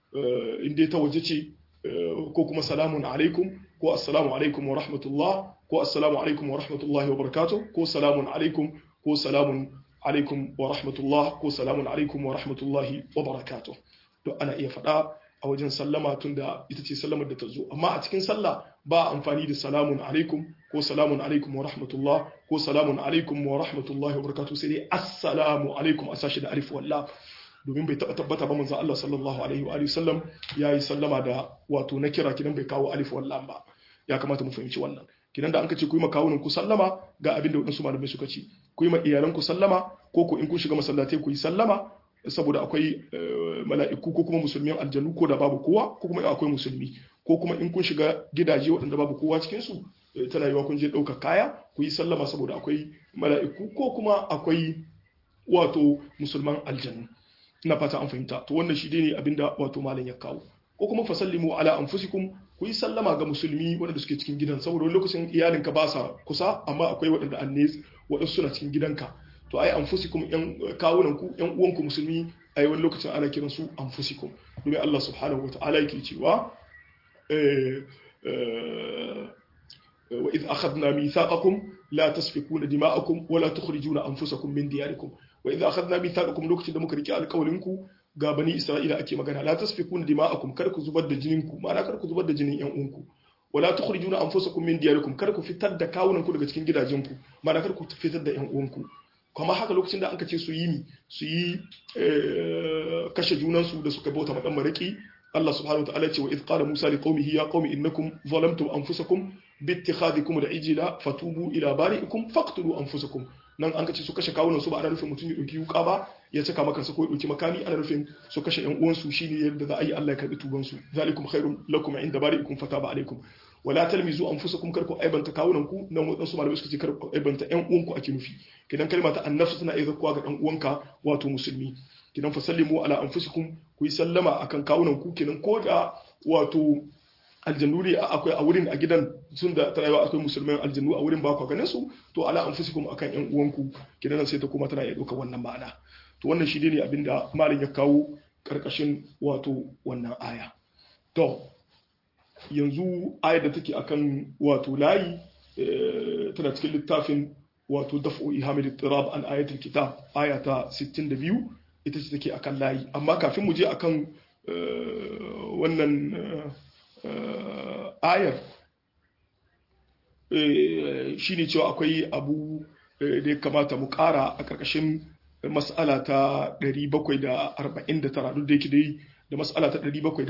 in dai ta waje ce ko kuma salamun alaikum ko assalamu alaikum wa rahmatullah ko assalamu alaikum wa rahmatullahi wa barakatuh ko salamun alaikum ko salamun alaikum wa rahmatullah ko salamun alaikum wa rahmatullahi wa barakatuh to ana iya faɗa a wajen sallama tunda ita ce sallamar da ta zo amma a cikin sallah ba amfani da salamun alaikum ko salamun alaikum wa rahmatullah ko salamun alaikum wa rahmatullahi wa barakatuh sai dai assalamu alaikum a sashi da alif wallah domin bai taba tabbata ba manzo Allah sallallahu alaihi wa alihi sallam yayi sallama da wato na kira kidan bai kawo alif wallah ba ya kamata mu fahimci wannan kidan da an ka ce ku yi makawunan ku sallama ga abin da wadansu malamai suka ce ku yi ma iyalan ku sallama ko ku in kun shiga masallatai ku yi sallama saboda akwai mala'iku ko kuma musulmin aljanu ko da babu kowa ko kuma akwai musulmi ko kuma in kun shiga gidaje waɗanda babu kowa cikin su tana yiwa kun je ɗauka kaya ku yi sallama saboda akwai mala'iku ko kuma akwai wato musulman aljanu ina fata an fahimta to wannan shi ne abinda wato malam ya kawo ko kuma fasallimu ala anfusikum ku yi sallama ga musulmi waɗanda suke cikin gidan saboda wani lokacin iyalinka ba sa kusa amma akwai waɗanda anne waɗansu suna cikin gidanka to ai anfusikum yan kawunan ku yan uwanku musulmi ai wani lokacin ana kiran su anfusikum domin Allah subhanahu wataala yake cewa wa idh akhadna mithaqakum la tasfikuna dima'akum wa la tukhrijuna anfusakum min diyarikum wa idh akhadna mithaqakum lokacin da muka rike alƙawarin ku ga bani Isra'ila ake magana la tasfikuna dima'akum kar ku zubar da jinin ku ma'ana kar ku zubar da jinin yan uwanku wala tukhrijuna anfusakum min diyarikum kar ku fitar da kawunan ku daga cikin gidajen ku ma'ana kar ku fitar da yan uwanku kuma haka lokacin da anka ce su yi mi su yi kashe junansu da suka bauta madan maraki Allah subhanahu wa ta'ala ce wa idh qala Musa li qaumihi ya qaumi innakum zalamtum anfusakum bi ittikhadikum al-ijla fatubu ila bari'ikum faqtulu anfusakum nan an kace su kashe kawunan su ba ana nufin mutum ya dauki wuka ba ya caka maka su ko ya dauki makami ana nufin su kashe yan uwansu shine yadda za a yi Allah ya karbi tuban su zalikum khairum lakum inda bari'ikum fataba alaikum wala talmizu anfusakum karku aibanta kawunan ku nan wadansu malamai suka ce karku aibanta yan uwanku ake nufi kidan kalma ta annafsu tana iya zakkuwa ga dan uwanka wato musulmi kidan fa sallimu ala anfusikum ku yi sallama akan kawunan ku kidan ko da wato aljannu ne akwai a wurin a gidan sun da ta rayuwa akwai musulmai aljannu a wurin ba ku ganin su to ala anfusikum akan yan uwanku kidan sai ta kuma tana iya dauka wannan ma'ana to wannan shi ne abinda malam ya kawo karkashin wato wannan aya to yanzu ayar da take akan wato layi tana cikin littafin wato daf'u ihamil ittirab an ayatul kitab aya ta 62 ita ce take akan layi amma kafin mu je akan wannan ayar shine cewa akwai abu da ya kamata mu kara a ƙarƙashin mas'ala ta 749 duk da yake dai da mas'ala ta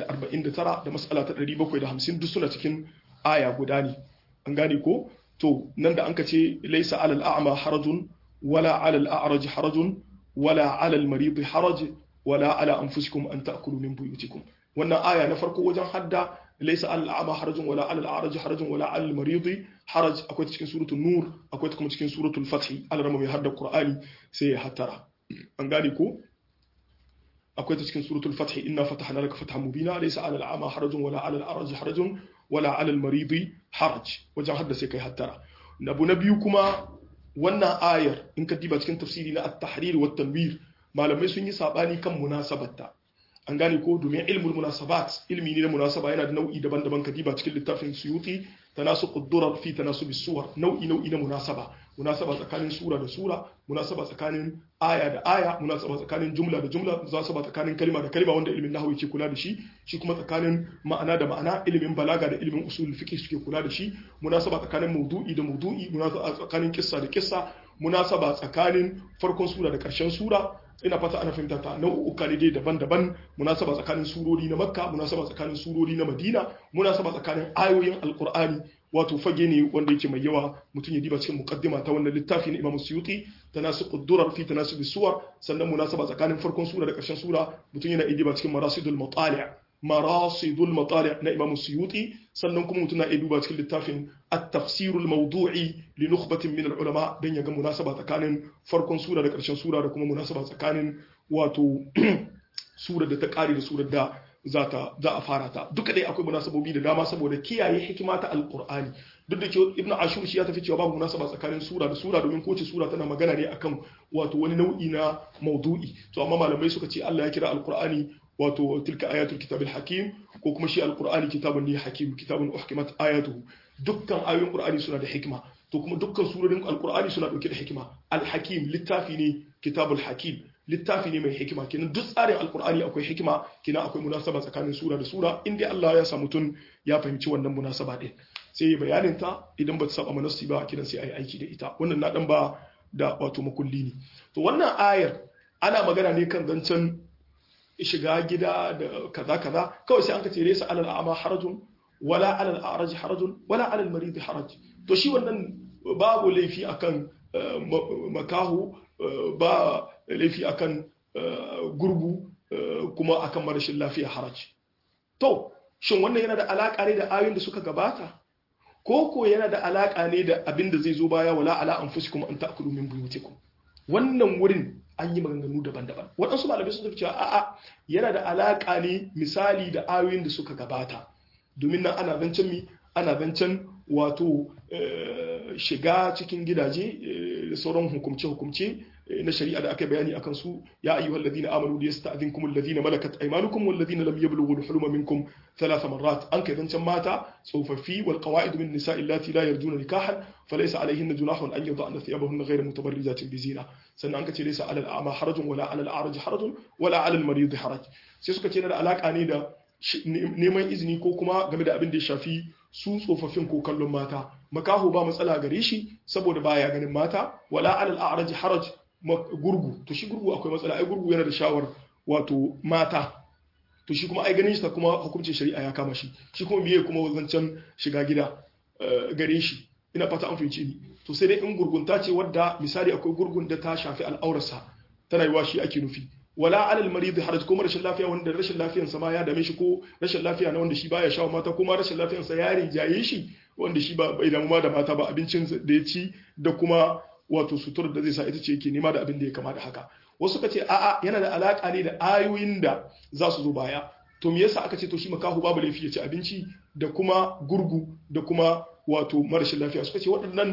749 da mas'ala ta 750 duk suna cikin aya guda ne an gane ko to nan da an ka ce laisa alal a'ma harajun wala alal a'raj harajun wala alal marid haraj wala ala anfusikum an ta'kulu min buyutikum wannan aya na farko wajen hadda laisa alal a'ma harajun wala alal a'raj harajun wala alal marid haraj akwai cikin suratul nur akwai kuma cikin suratul fath al-rama mai hadda qur'ani sai ya hatara an gane ko akwai ta cikin suratul fath inna fatahna laka fathan mubina laysa 'alal a'ma harajun wala 'alal a'raj harajun wala 'alal maridi haraj wajen hadda sai kai hattara nabu na biyu kuma wannan ayar in ka diba cikin tafsiri na at-tahrir wa tanwir malamai sun yi sabani kan munasabarta an gane ko domin ilmul munasabat ilmi ne na munasaba yana da nau'i daban-daban ka diba cikin littafin suyuti tanasuqud durar fi tanasubis suwar nau'i nau'i na munasaba munasaba tsakanin sura da sura munasaba tsakanin aya da aya munasaba tsakanin jumla da jumla munasaba tsakanin kalma da kalma wanda ilimin nahwu yake kula da shi shi kuma tsakanin ma'ana da ma'ana ilimin balaga da ilimin usul fiqh suke kula da shi munasaba tsakanin mawdu'i da mawdu'i munasaba tsakanin kissa da kissa munasaba tsakanin farkon sura da karshen sura ina fata ana fahimta ta nau'uka ne dai daban-daban munasaba tsakanin surori na makka munasaba tsakanin surori na madina munasaba tsakanin ayoyin alqur'ani wato fage ne wanda yake mai yawa mutum ya diba cikin muqaddima ta wannan littafi na Imam Suyuti tanasuqud durar fi tanasub suwar sannan munasaba tsakanin farkon sura da ƙarshen sura mutum yana iya diba cikin marasidul matali' marasidul matali' na Imam Suyuti sannan kuma mutum na iya duba cikin littafin at-tafsirul mawdu'i li nukhbatin min al-ulama dan ya ga munasaba tsakanin farkon sura da ƙarshen sura da kuma munasaba tsakanin wato sura da ta ƙare da surar da za a fara ta duka dai akwai munasabobi da dama saboda kiyaye hikima ta alqur'ani duk da cewa ibnu ashur shi ya tafi cewa babu munasaba tsakanin sura da sura domin kowace sura tana magana ne akan wato wani nau'i na maudu'i to amma malamai suka ce Allah ya kira alqur'ani wato tilka ayatul kitabil hakim ko kuma shi alqur'ani kitabun ne hakim kitabun uhkimat ayatuhu dukkan ayoyin qur'ani suna da hikima to kuma dukkan surorin alqur'ani suna dauke da hikima alhakim littafi ne kitabul hakim littafi ne mai hikima kenan duk tsarin alkur'ani akwai hikima kenan akwai munasaba tsakanin sura da sura inda Allah ya sa mutum ya fahimci wannan munasaba din sai ya bayanin ta idan ba ta saba manassi ba kenan sai ayi aiki da ita wannan na dan ba da wato makulli ne to wannan ayar ana magana ne kan zancen shiga gida da kaza kaza kawai sai an ka tere sa alal a'ma harajun wala alal a'raj harajun wala alal marid haraj to shi wannan babu laifi akan makahu ba laifi akan gurgu kuma akan marashin lafiya haraji to shin wannan yana da alaka ne da ayoyin da suka gabata ko ko yana da alaka ne da abin da zai zo baya wala ala anfusikum an ta'kulu min buyutikum wannan wurin an yi maganganu daban-daban waɗansu malamai sun tafi cewa a'a yana da alaka ne misali da ayoyin da suka gabata domin nan ana zancen mi ana zancen wato shiga cikin gidaje da sauran hukumce-hukumce na shari'a da aka bayani akan su ya ayyuhal ladina amanu da yasta'dhinkum alladhina malakat aymanukum wal ladina lam yablughu al-huluma minkum thalath marrat an kai zancan mata tsofaffi wal qawaid min nisa'i allati la yarjuna nikahan falaysa alayhinna junahun an yad'ana thiyabahunna ghayra mutabarrijatin bi zina sannan an kace laysa 'ala al-a'ma harajun wala 'ala al-a'raj harajun wala 'ala al-marid haraj sai suka ce da alaka ne da neman izini ko kuma game da abin da ya shafi su tsofaffin ko kallon mata makaho ba matsala gare shi saboda baya ganin mata wala alal a'raj haraj gurgu to shi gurgu akwai matsala ai gurgu yana da shawar wato mata to shi kuma ai ganin shi ta kuma hukuncin shari'a ya kama shi shi kuma biye kuma zancen shiga gida gare shi ina fata an fahimci ni to sai dai in gurgunta ce wadda misali akwai gurgun da ta shafi al'aurarsa tana yiwa shi ake nufi wala alal marid haraj ko rashin lafiya wanda rashin lafiyar sa ma ya dame shi ko rashin lafiya na wanda shi baya shawo mata kuma rashin lafiyar sa ya rinjaye shi wanda shi ba bai damu ma da mata ba abincin da ya ci da kuma wato sutur da zai sa ita ce yake nema da abin da ya kama da haka wasu ka ce a'a yana da alaka ne da ayoyin da za su zo baya to me yasa aka ce to shi makahu babu laifi ya ci abinci da kuma gurgu da kuma wato marashin lafiya suka ce waɗannan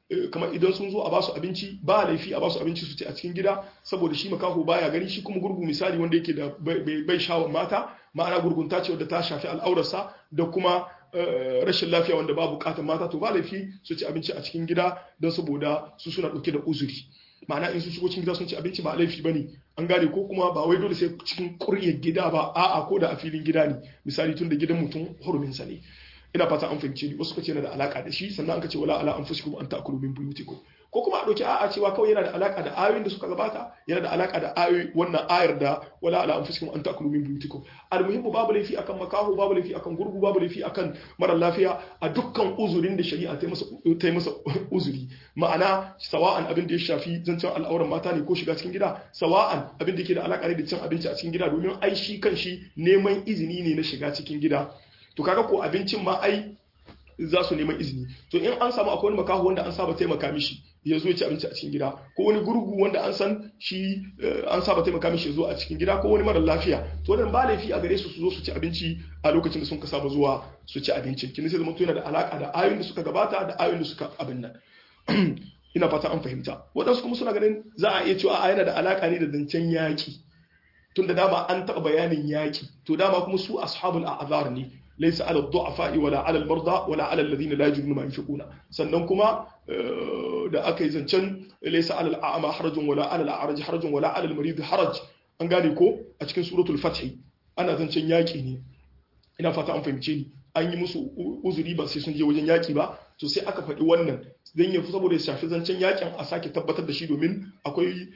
kamar idan sun zo a basu abinci ba laifi a basu abinci su ci a cikin gida saboda shi makaho baya gani shi kuma gurgu misali wanda yake da bai shawon mata ma'ana gurgunta ce wadda ta shafi al'aurarsa da kuma rashin lafiya wanda ba bukatar mata to ba laifi su ci abinci a cikin gida don saboda su suna dauke da uzuri ma'ana in su shigo cikin gida sun ci abinci ba laifi bane an gane ko kuma ba wai dole sai cikin kuryar gida ba a'a ko da a filin gida ne misali tun da gidan mutum hurumin sa ne ina fata an fahimce ni wasu kace yana da alaka da shi sannan an kace wala ala anfusikum an ta'kulu min buyutikum ko kuma a dauki a'a cewa kawai yana da alaka da ayoyin da suka gabata yana da alaka da ayoyi wannan ayar da wala ala anfusikum an ta'kulu min buyutikum almuhimmu babu laifi akan makaho babu laifi akan gurgu babu laifi akan mara lafiya a dukkan uzurin da shari'a ta masa ta masa uzuri ma'ana sawa'an abin da ya shafi zancen al'auran mata ne ko shiga cikin gida sawa'an abin da yake da alaka da cin abinci a cikin gida domin ai shi kan shi neman izini ne na shiga cikin gida to kaga ko abincin ma ai za su neman izini to in an samu akwai wani makaho wanda an saba taimaka mishi ya zo ci abinci a cikin gida ko wani gurgu wanda an san shi an saba taimaka mishi ya zo a cikin gida ko wani mara lafiya to wannan ba laifi a gare su su zo su ci abinci a lokacin da sun ka saba zuwa su ci abincin kin sai zama to yana da alaka da ayoyin da suka gabata da ayoyin da suka abin nan ina fata an fahimta waɗansu kuma suna ganin za a iya cewa a yana da alaka ne da zancen yaƙi tun da dama an taɓa bayanin yaƙi to dama kuma su ashabul a'zar ne ليس على الضعفاء ولا على المرضى ولا على الذين لا يجدون ما ينفقون sannan kuma da aka yi zancen laysa ala al'ama harajun wala ala al'araj harajun wala ala al-marid haraj an gane ko a cikin suratul fath ana zancen yaki ne ina fata an fahimce ni an yi musu uzuri ba sai sun je wajen yaki ba to sai aka faɗi wannan dan ya saboda ya shafi zancen yakin a sake tabbatar da shi domin akwai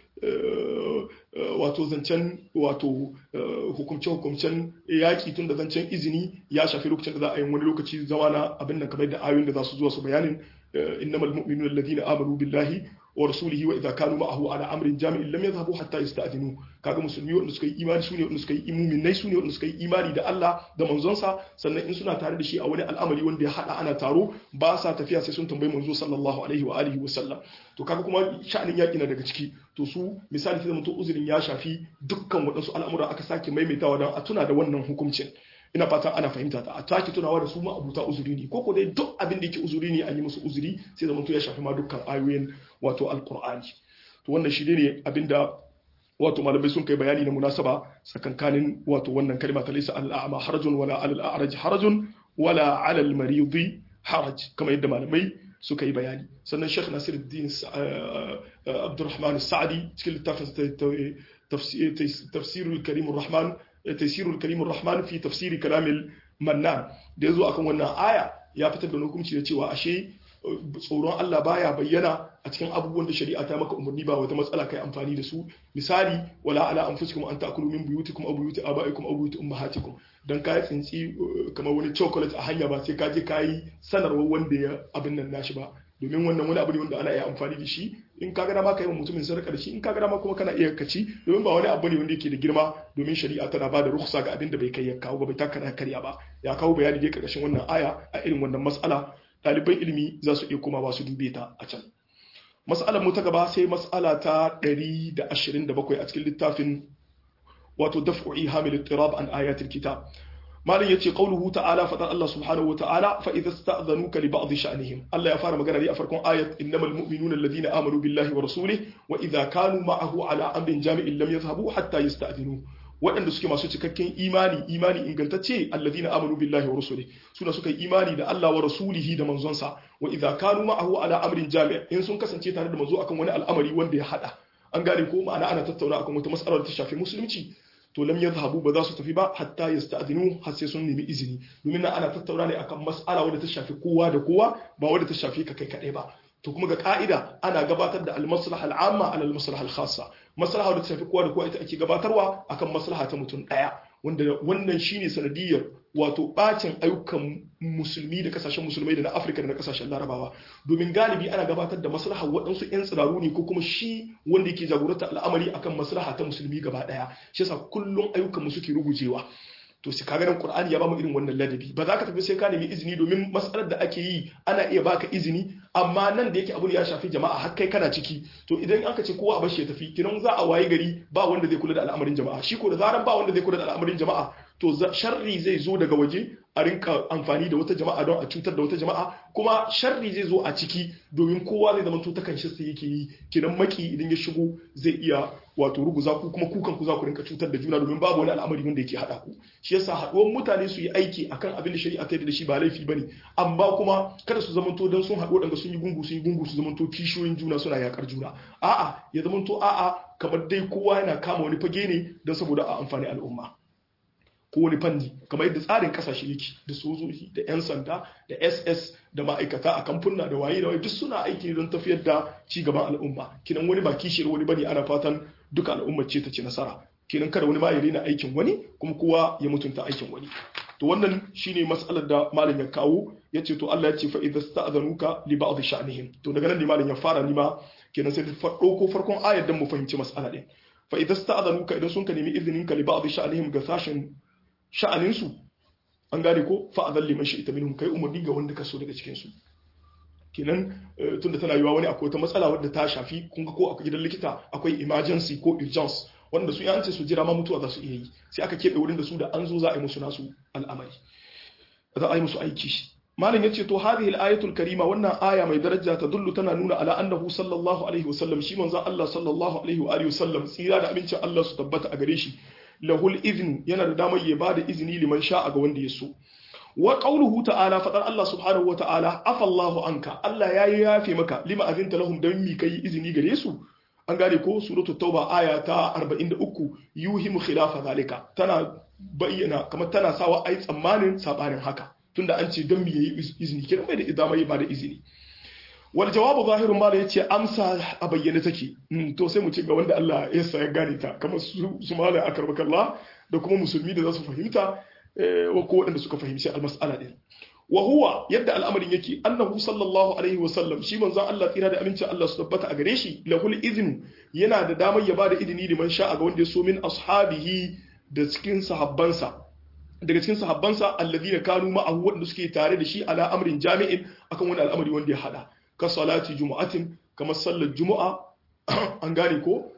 wato zancen wato hukumce-hukumcen yaƙi tun da zancen izini ya shafi lokacin da za a yi wani lokaci zama na abin da kamar da ayoyin da za su zuwa su bayanin innamal mu'minuna alladhina amanu billahi wa rasulihi wa idza kanu ma'ahu ala amrin jami'in lam yadhhabu hatta yasta'dinu kaga musulmi wanda suka yi imani sune wanda suka yi mu'minai sune wanda suka yi imani da Allah da manzonsa sannan in suna tare da shi a wani al'amari wanda ya hada ana taro ba sa tafiya sai sun tambayi manzo sallallahu alaihi wa alihi wa sallam to kaga kuma sha'anin yaki na daga ciki to su misali sai mutum uzurin ya shafi dukkan waɗansu al'amura aka sake maimaitawa don a tuna da wannan hukuncin ina fatan ana fahimta ta a take tunawa da su ma abuta uzuri ne koko dai duk abin da yake uzuri ne an yi musu uzuri sai zama to ya shafi ma dukkan ayoyin wato alqur'ani to wannan shi ne abinda wato malamai sun kai bayani na munasaba tsakankanin wato wannan kalma ta laysa al-a'ma harajun wala al-a'raj harajun wala 'ala al-marid haraj kamar yadda malamai suka yi bayani sannan Sheikh Nasiruddin Abdurrahman Sa'di cikin littafin tafsirul Karim Rahman tafsirul Karim Rahman fi tafsiri kalamil Mannan da yazo akan wannan aya ya fitar da hukunci da cewa ashe tsoron Allah baya bayyana a cikin abubuwan da shari'a ta maka umarni ba wata matsala kai amfani da su misali wala ala anfusikum an ta'kulu min buyutikum aw buyuti abaikum aw buyuti ummahatikum dan kai tsinci kamar wani chocolate a hanya ba sai ka je kai sanarwa wanda ya abin nan nashi ba domin wannan wani abu ne wanda ana iya amfani da shi in ka ga dama ka yi wa mutumin sadaka da shi in ka ga dama kuma kana iya kaci domin ba wani abu ne wanda yake da girma domin shari'a tana ba da rukhsa ga abin da bai kai ya kawo ba bai taka karya ba ya kawo bayani dai karkashin wannan aya a irin wannan mas'ala ɗaliban ilimi za su iya komawa su dube ta a can mas'alar mu ta gaba sai mas'ala ta 127 a cikin littafin wato daf'u ihamil ittirab an ayatil kitab malin yace qauluhu ta'ala fadar Allah subhanahu wa ta'ala fa idza sta'dhanuka li ba'd sha'nihim Allah ya fara magana ne a farkon ayat innamal mu'minuna alladhina amanu billahi wa rasulihi wa idza kanu ma'ahu ala amrin jami'in lam yadhhabu hatta yasta'dhinu waɗanda suke masu cikakken imani imani ingantacce alladhina amanu billahi wa rasulihi suna suka yi imani da Allah wa rasulihi da manzonsa wa idza kanu ma'ahu ala amrin jami' in sun kasance tare da manzo akan wani al'amari wanda ya hada an gane ko ma'ana ana tattauna akan wata mas'alar ta shafi musulunci to lam yadhhabu ba za su tafi ba hatta yasta'dinu har sai sun nemi izini domin nan ana tattauna ne akan mas'ala wadda ta shafi kowa da kowa ba wadda ta shafi ka kai kadai ba to kuma ga ka'ida ana gabatar da al-maslaha al-amma ala al-maslaha al-khassa maslaha wadda ta shafi kowa da kowa ita ake gabatarwa akan maslaha ta mutum daya wanda wannan shine sanadiyar wato bacin ayyukan musulmi da kasashen musulmai da na Afirka da na kasashen Larabawa domin galibi ana gabatar da maslaha waɗansu 'yan tsiraru ne ko kuma shi wanda yake jagoranta al'amari akan maslaha ta musulmi gaba ɗaya shi yasa kullum ayyukan mu suke rugujewa to sai kaga nan Qur'ani ya bamu irin wannan ladabi ba za ka tafi sai ka nemi izini domin matsalar da ake yi ana iya baka izini amma nan da yake abu ya shafi jama'a har kai kana ciki to idan aka ce kowa a bashi ya tafi kinan za a waye gari ba wanda zai kula da al'amarin jama'a shi ko da zaran ba wanda zai kula da al'amarin jama'a to sharri zai zo daga waje a rinka amfani da wata jama'a don a cutar da wata jama'a kuma sharri zai zo a ciki domin kowa zai zama to ta kanshi sai yake yi kinan maki idan ya shigo zai iya wato ruguza ku kuma kukan ku za ku rinka cutar da juna domin babu wani al'amari wanda yake hada ku shi yasa haduwar mutane su yi aiki akan abin da shari'a ta yi da shi ba laifi bane amma kuma kada su zamanto dan sun haɗu wadanda sun yi gungu sun yi gungu su zamanto kishiyoyin juna suna yakar juna a'a ya zamanto a'a kamar dai kowa yana kama wani fage ne don saboda a amfani al'umma ko wani fanni kamar yadda tsarin kasashe yake da sojoji da 'yan sanda da ss da ma'aikata a kamfuna da waye da waye duk suna aiki don tafiyar da ci gaban al'umma kinan wani ba kishiyar wani bane ana fatan duka al'ummar ce ta ci nasara kinan kada wani ma ya daina aikin wani kuma kowa ya mutunta aikin wani to wannan shine mas'alar da malam ya kawo ya ce to Allah ya ce fa idza sta'zanuka li ba'd sha'nihim to daga nan ne malam ya fara ni ma kenan sai ta ko farkon ayar dan mu fahimci mas'ala din fa idza sta'zanuka idan sun ka nemi izinin ka li ba'd sha'nihim ga sashen sha'aninsu an gane ko fa'adhan liman shi'ta minhum kai umarni ga wanda ka so daga cikin su kenan tunda tana yiwa wani akwai wata matsala wadda ta shafi kun ga ko a gidan likita akwai emergency ko urgence wanda su yance su jira ma mutuwa za su iya yi sai aka keɓe wurin da su da an zo za a yi musu nasu al'amari za a yi musu aiki malam yace to hadhihi al-ayatul karima wannan aya mai daraja ta dullu tana nuna ala annahu sallallahu alaihi wasallam shi manzon Allah sallallahu alaihi wa alihi wasallam tsira da abincin Allah su tabbata a gare shi lahul iznu yana da damar ya bada izini liman sha'a ga wanda ya so wa qawluhu ta'ala fadar Allah subhanahu wa ta'ala afallahu anka Allah yayi yafe maka lima azinta lahum dan mi kai izini gare su an gane ko suratul tauba aya ta 43 yuhimu khilafa zalika tana bayyana kamar tana sawa ai tsammanin sabanin haka tunda an ce dan mi yayi izini kiran bai da idama yi ba da izini wal jawabu zahirun ma da yace amsa a bayyane take to sai mu ce ga wanda Allah ya sa ya gane ta kamar su su mala akarbakallah da kuma musulmi da za su fahimta wa ko waɗanda suka fahimci almas'ala din wa huwa yadda al'amarin yake annahu sallallahu alaihi wa sallam shi manzon Allah tsira da amincin Allah su tabbata a gare shi lahul iznu yana da damar ya bada izini liman sha'a ga wanda ya so min ashabihi da cikin sahabbansa daga cikin sahabbansa alladhina kanu ma'ahu wanda suke tare da shi ala amrin jami'in akan wani al'amari wanda ya hada ka salati jumu'atin kamar sallar jumu'a an gane ko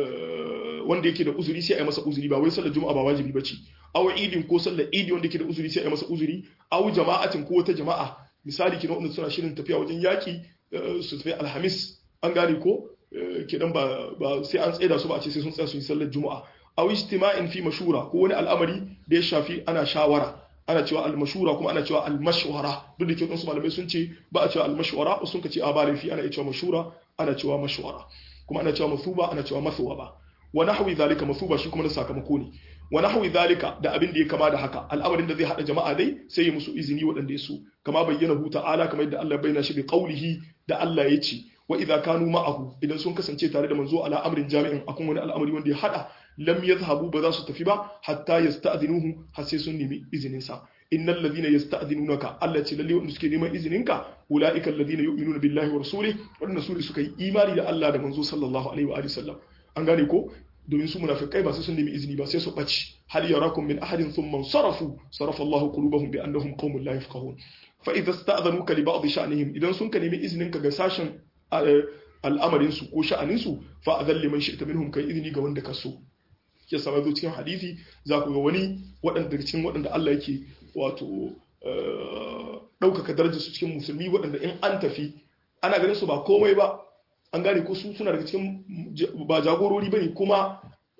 wanda yake da uzuri sai a yi masa uzuri ba wai sallar juma'a ba wajibi bace aw idin ko sallar idi wanda yake da uzuri sai a yi masa uzuri aw jama'atin ko wata jama'a misali kina wanda suna shirin tafiya wajen yaki su tafi alhamis an gane ko kidan ba ba sai an tsaida su ba a ce sai sun tsaya su yi sallar juma'a aw ijtima'in fi mashura ko wani al'amari da ya shafi ana shawara ana cewa al-mashura kuma ana cewa al-mashwara duk da ke wasu malamai sun ce ba a cewa al-mashwara sun ka ce a ba laifi ana cewa mashura ana cewa mashwara kuma ana cewa masuba ana cewa masuwa wa nahwi zalika masuba shi kuma na sakamako ne wa nahwi zalika da abin da ya kama da haka al'amarin da zai hada jama'a dai sai ya musu izini waɗanda ya so kama bayyana hu ta'ala kamar yadda Allah bayyana shi bi qaulihi da Allah ya ce wa idza kanu ma'ahu idan sun kasance tare da manzo ala amrin jami'in akan wani al'amari wanda ya hada lam yadhhabu ba za su tafi ba hatta yasta'dhinuhu har sai sun nemi izinin sa innal ladhina yasta'dhinunaka Allah ce lalle wanda suke neman izininka ulaika alladhina yu'minuna billahi wa rasulihi wanda su suka yi imani da Allah da manzo sallallahu alaihi wa alihi sallam an gane ko domin su munafikai ba sai sun nemi izini ba sai su baci hal yarakum min ahadin thumma sarafu sarafa Allah qulubahum bi annahum qaumun la yafqahun fa idza sta'dhanuka li ba'd sha'nihim idan sun ka nemi izinin ka ga sashen al'amarin su ko sha'anin su fa adhal liman shi'ta minhum kai izini ga wanda ka so ya saba zo cikin hadisi za ku ga wani waɗanda daga cikin waɗanda Allah yake wato ɗaukaka darajar su cikin musulmi waɗanda in an tafi ana ganin su ba komai ba an gane ko su suna daga cikin ba jagorori bane kuma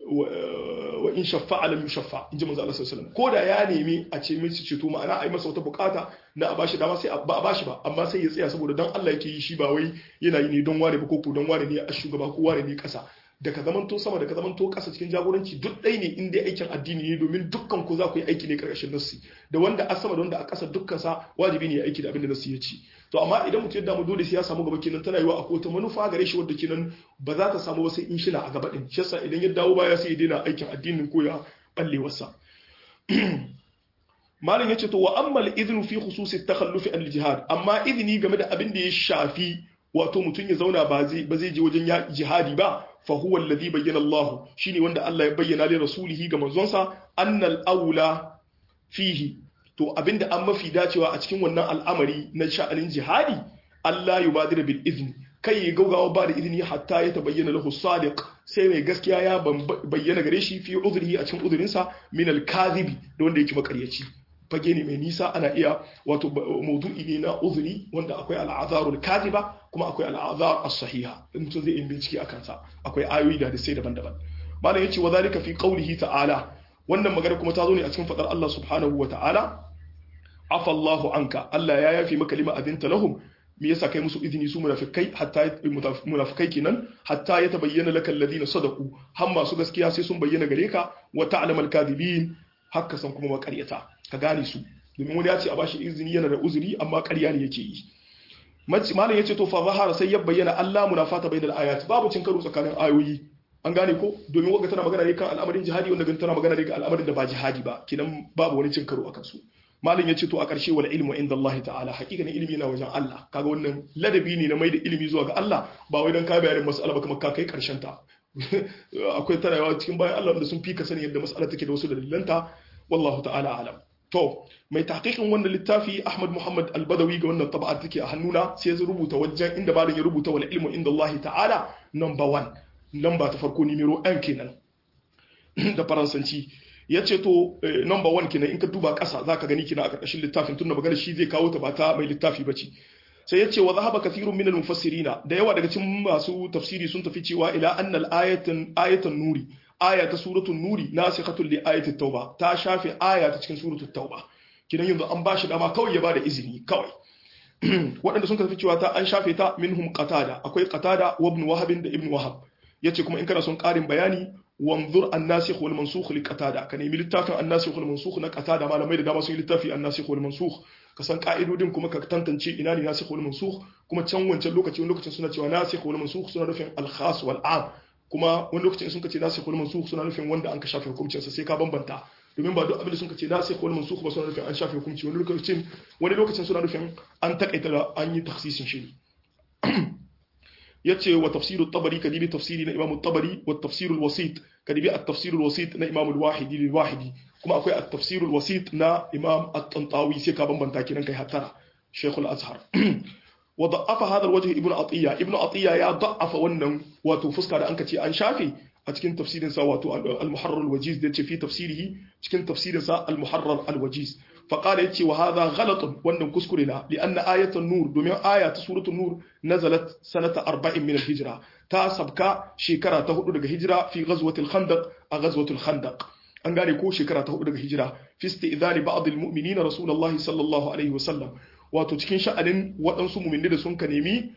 wa in shaffa alam yushaffa in ji manzo Allah sallallahu alaihi wasallam ko da ya nemi a ce mai ceto ma'ana a yi masa wata bukata na a bashi dama sai ba a bashi ba amma sai ya tsaya saboda dan Allah yake yi shi ba wai yana yi ne don ware ba ko ko don ware ne a shugaba ko ware ne kasa da ka zamanto sama da ka zamanto ƙasa cikin jagoranci duk ɗai ne in dai aikin addini ne domin dukkan ku za ku yi aiki ne ƙarƙashin nassi da wanda a sama da wanda a ƙasa dukkan sa wajibi ne ya aiki da abin da nassi ya ci to amma idan mutum ya damu dole sai ya samu gaba kenan tana yiwa akwai wata manufa gare shi wadda kenan ba za ta samu wasu in shina a gaba din shi yasa idan ya dawo baya sai ya daina aikin addinin ko ya balle wasa malam yace to wa amma al-idhnu fi khususi at-takhalluf an al-jihad amma idni game da abin da ya shafi wato mutum ya zauna ba zai ba zai je wajen jihadi ba fa huwa alladhi bayyana Allah shine wanda Allah ya bayyana li rasulihi ga manzonsa annal aula fihi to abinda an mafi dacewa a cikin wannan al'amari na sha'anin jihadi Allah yubadira bil izni kai ya gaugawa ba da izini hatta ya tabayyana lahu sadiq sai mai gaskiya ya bayyana gare shi fi uzrihi a cikin uzurinsa min al kadhibi da wanda yake makaryaci fage ne mai nisa ana iya wato maudu'i ne na uzuri wanda akwai al'azarul kadiba kuma akwai al'azar as-sahiha in mutum zai yi bincike akan sa akwai ayoyi da sai daban-daban malam yace wa zalika fi qawlihi ta'ala wannan magana kuma ta zo ne a cikin fadar Allah subhanahu wa ta'ala afa Allahu anka Allah ya yafi maka lima adinta lahum me yasa kai musu izini su munafikai hatta munafikai kenan hatta ya tabayyana laka alladhina sadaqu har masu gaskiya sai sun bayyana gare ka wa ta'lamu al-kadhibin hakka san kuma makaryata ka gane su domin wani ya ce a bashi izini yana da uzuri amma ƙarya ne yake yi malam yace to fa zahara sai ya bayyana Allah munafata bainal ayat babu cin karo tsakanin ayoyi an gane ko domin wanda tana magana ne kan al'amarin jihadi wanda tana magana ne kan al'amarin da ba jihadi ba kinan babu wani cin karo akan su malam yace to a ƙarshe wal ilmu inda Allah ta'ala hakikanin ilimi na wajen Allah kaga wannan ladabi ne na mai da ilimi zuwa ga Allah ba wai dan ka bayanin mas'ala ba kamar ka kai karshen ta akwai tarawa cikin bayan Allah da sun fi ka sani yadda mas'ala take da wasu dalilanta wallahu ta'ala alam to mai tahqiqin wannan littafi Ahmad Muhammad Al-Badawi ga wannan taba'a take a hannuna sai ya rubuta wajen inda malam ya rubuta wal ilmu inda Allah ta'ala number 1 lamba ta farko numero 1 kenan da faransanci ya ce to number 1 kenan in ka duba ƙasa zaka gani kina a ƙarƙashin littafin tunda magana shi zai kawo ta ba ta mai littafi bace sai ya ce wa zahaba kathirun min al-mufassirina da yawa daga cikin masu tafsiri sun tafi cewa ila annal ayatan ayatan nuri aya ta suratul nuri nasikhatul li ayati tauba ta shafe aya ta cikin suratul tauba kidan yanzu an bashi dama kawai ya bada izini kawai waɗanda sun tafi cewa ta an shafe ta minhum qatada akwai qatada wa ibn wahab da ibn wahab yace kuma in kana son ƙarin bayani wanzur an-nasikh wal mansukh li qatada ka nemi littafin an-nasikh wal mansukh na qatada malamai da dama sun yi littafi an-nasikh wal mansukh ka san ka'idodin kuma ka tantance ina ne nasikh wal mansukh kuma can wancan lokaci wani lokacin suna cewa nasikh wal mansukh suna nufin al-khas wal 'am kuma wani lokacin sun kace nasikh wal mansukh suna nufin wanda an ka shafe hukuncin sa sai ka bambanta domin ba duk abin da sun kace nasikh wal mansukh ba suna nufin an shafe hukunci wani lokacin wani lokacin suna nufin an takaita da an yi takhsisin shi yace wa tafsir at-tabari kadibi tafsiri na imam at-tabari wa tafsir al-wasit kadibi at-tafsir al-wasit na imam al-wahidi lil-wahidi kuma akwai at-tafsir al-wasit na imam at-tantawi sai ka bambanta kinan kai hattara shaykh al-azhar wa da'afa hadha al-wajh ibn atiya ibn atiya ya da'afa wannan wato fuska da anka ce an shafe a cikin tafsirin sa wato al-muharrar al-wajiz da ce fi tafsirihi cikin tafsirin sa al-muharrar al-wajiz فقال يتي وهذا غلط وان كسكرنا لأن آية النور دومين آية سورة النور نزلت سنة أربع من الهجرة تا سبكا شكرا تهدو دغ هجرة في غزوة الخندق غزوة الخندق an gane ko shekara ta hudu daga hijira fi isti'zani ba'd al-mu'minina rasulullah sallallahu alaihi wasallam wato cikin sha'anin waɗansu mu'minai da sun ka nemi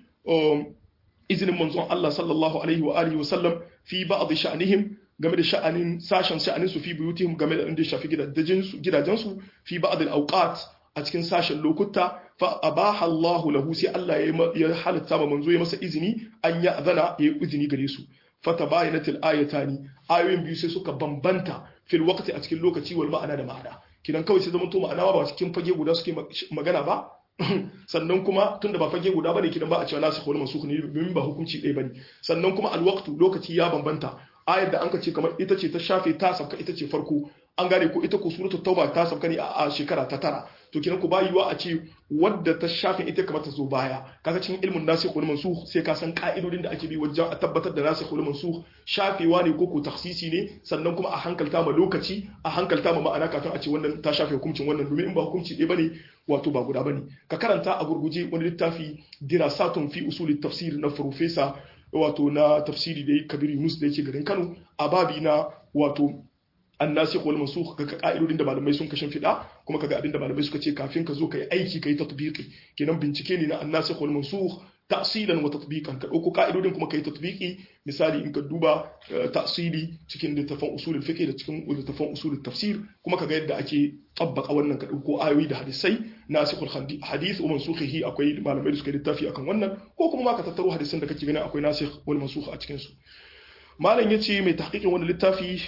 izinin manzon Allah sallallahu alaihi wa alihi wasallam fi ba'd sha'anihim game da sha'anin sashen sha'anin su fi buyutihim game da inda shafi gidajen su fi ba'd al-awqat a cikin sashen lokuta fa abaha Allah lahu sai Allah ya halatta ma manzo ya masa izini an ya azana ya yi izini gare su fatabayanat al-ayatani ayoyin biyu sai suka bambanta fil waqti a cikin lokaci wal ma'ana da ma'ana kidan kawai sai zaman to ma'ana ba cikin fage guda suke magana ba sannan kuma tunda ba fage guda bane kidan ba a cewa nasu wal mansukh ne domin ba hukunci ɗaya bane sannan kuma alwaqtu lokaci ya bambanta ayar da an ka ce kamar ita ce ta shafe ta sabka ita ce farko an gane ko ita ko suratul tauba ta sabka ne a shekara ta tara to kenan ku ba yiwa a ce wadda ta shafe ita kamar ta zo baya kaga cikin ilmin nasikh wal mansukh sai ka san ka'idodin da ake bi wajen a tabbatar da nasikh wal mansukh shafewa ne ko ko takhsisi ne sannan kuma a hankalta ma lokaci a hankalta ma ma'ana kafin a ce wannan ta shafe hukuncin wannan domin in ba hukunci ɗaya bane wato ba guda bane ka karanta a gurguje wani littafi dirasatun fi usulit tafsir na professor wato na tafsiri da kabir yunus da yake garin kano a babi na wato annasikh wal mansukh ga ka'idodin da malamai sun kashin fida kuma kaga abin da malamai suka ce kafin ka zo kai aiki kai tatbiqi kenan bincike ne na annasikh wal mansukh ta'silan wa tatbiqan ka dauko ka'idodin kuma kai tatbiqi misali in ka duba ta'sili cikin littafin usulul fiqh da cikin littafin usulul tafsir kuma kaga yadda ake tabbaka wannan ka dauko ayoyi da hadisai nasikhul hadith wa mansukhihi akwai malamai da suka littafi akan wannan ko kuma ma ka tattaro hadisan da kake ganin akwai nasikh wal mansukh a cikin su malam yace mai tahqiqin wannan littafi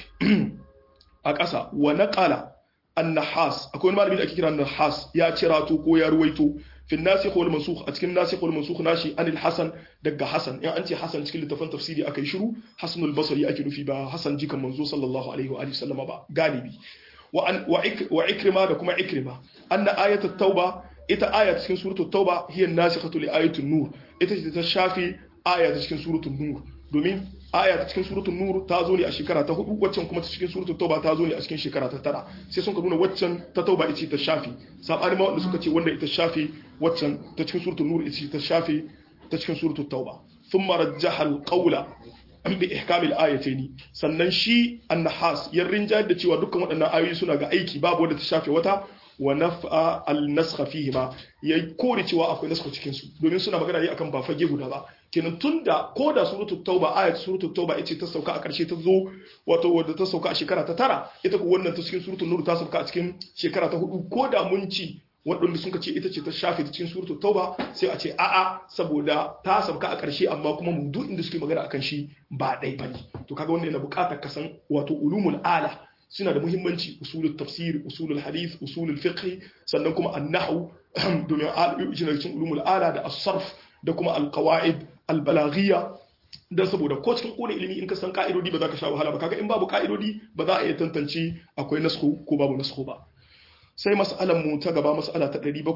a ƙasa wa naqala an-nahas akwai wani malami da ake kira nahas ya cirato ko ya ruwaito fi nasikh wal mansukh a cikin nasikh wal mansukh nashi anil hasan daga hasan in an ce hasan cikin littafin tafsiri akai shiru hasan al-basri ake nufi ba hasan jikan manzo sallallahu alaihi wa alihi sallama ba galibi wa an wa ikrima da kuma ikrima anna ayat at-tauba ita aya cikin suratul tauba hiya nasikhatu li ayatul nur ita ce ta shafi aya cikin suratul nur domin aya ta cikin suratul nur ta zo ne a shekara ta hudu waccan kuma ta cikin suratul tauba ta zo ne a cikin shekara ta tara sai sun ka nuna waccan ta tauba ita ta shafi sabani ma wanda suka ce wanda ita shafi waccan ta cikin suratul nur ita ta shafi ta cikin suratul tauba thumma rajjaha al-qawla an bi ihkamil ayataini sannan shi an-nahas ya rinjayar da cewa dukkan waɗannan ayoyi suna ga aiki babu wanda ta shafe wata wa naf'a al-naskha fihima ya kore cewa akwai naskha cikin su domin suna magana ne akan ba fage guda ba kenan tunda ko da suratul tauba ayat suratul tauba ita ta sauka a karshe ta zo wato wadda ta sauka a shekara ta tara ita ko wannan ta cikin suratul nur ta sauka a cikin shekara ta hudu ko da mun ci waɗanda sun ce ita ce ta shafe ta cikin suratul tauba sai a ce a'a saboda ta sauka a ƙarshe amma kuma maudu'in da suke magana akan shi ba ɗai bane to kaga wannan yana buƙatar ka san wato ulumul ala suna da muhimmanci usulul tafsir usulul hadith usulul fiqh sannan kuma an-nahw domin al cikin ulumul ala da as-sarf da kuma al-qawaid al-balaghiyya dan saboda ko cikin kone ilimi in ka san ka'idodi ba za ka sha wahala ba kaga in babu ka'idodi ba za a iya tantance akwai nasko ko babu nasko ba sai mas'alan mu ta gaba mas'ala ta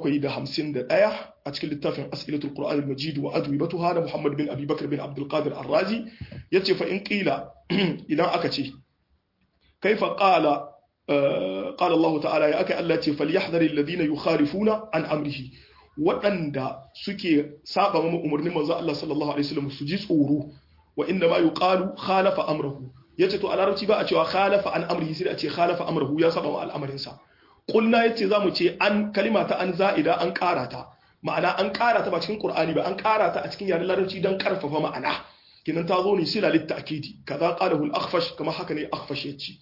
751 a cikin littafin as'ilatul qur'an al-majid wa adwibatuha da muhammad bin abi bakr bin abdul qadir ar-razi yace fa in qila idan aka ce kaifa qala qala Allah ta'ala ya aka Allah ce falyahdharil ladina yukhalifuna an amrihi waɗanda suke saba ma umarnin manzo Allah sallallahu alaihi wasallam su ji tsoro wa inda ma yuqalu khalafa amrahu yace to a larabci ba a cewa khalafa an amrihi sai a ce khalafa amrahu ya saba wa al'amarin sa kulna yace zamu ce an kalima ta an za'ida an ƙara ta ma'ana an ƙara ta ba cikin qur'ani ba an ƙara ta a cikin yaren larabci dan karfafa ma'ana kinan ta zo ne sila litta'kidi kaza qalahu al-akhfash kama haka ne akhfash yace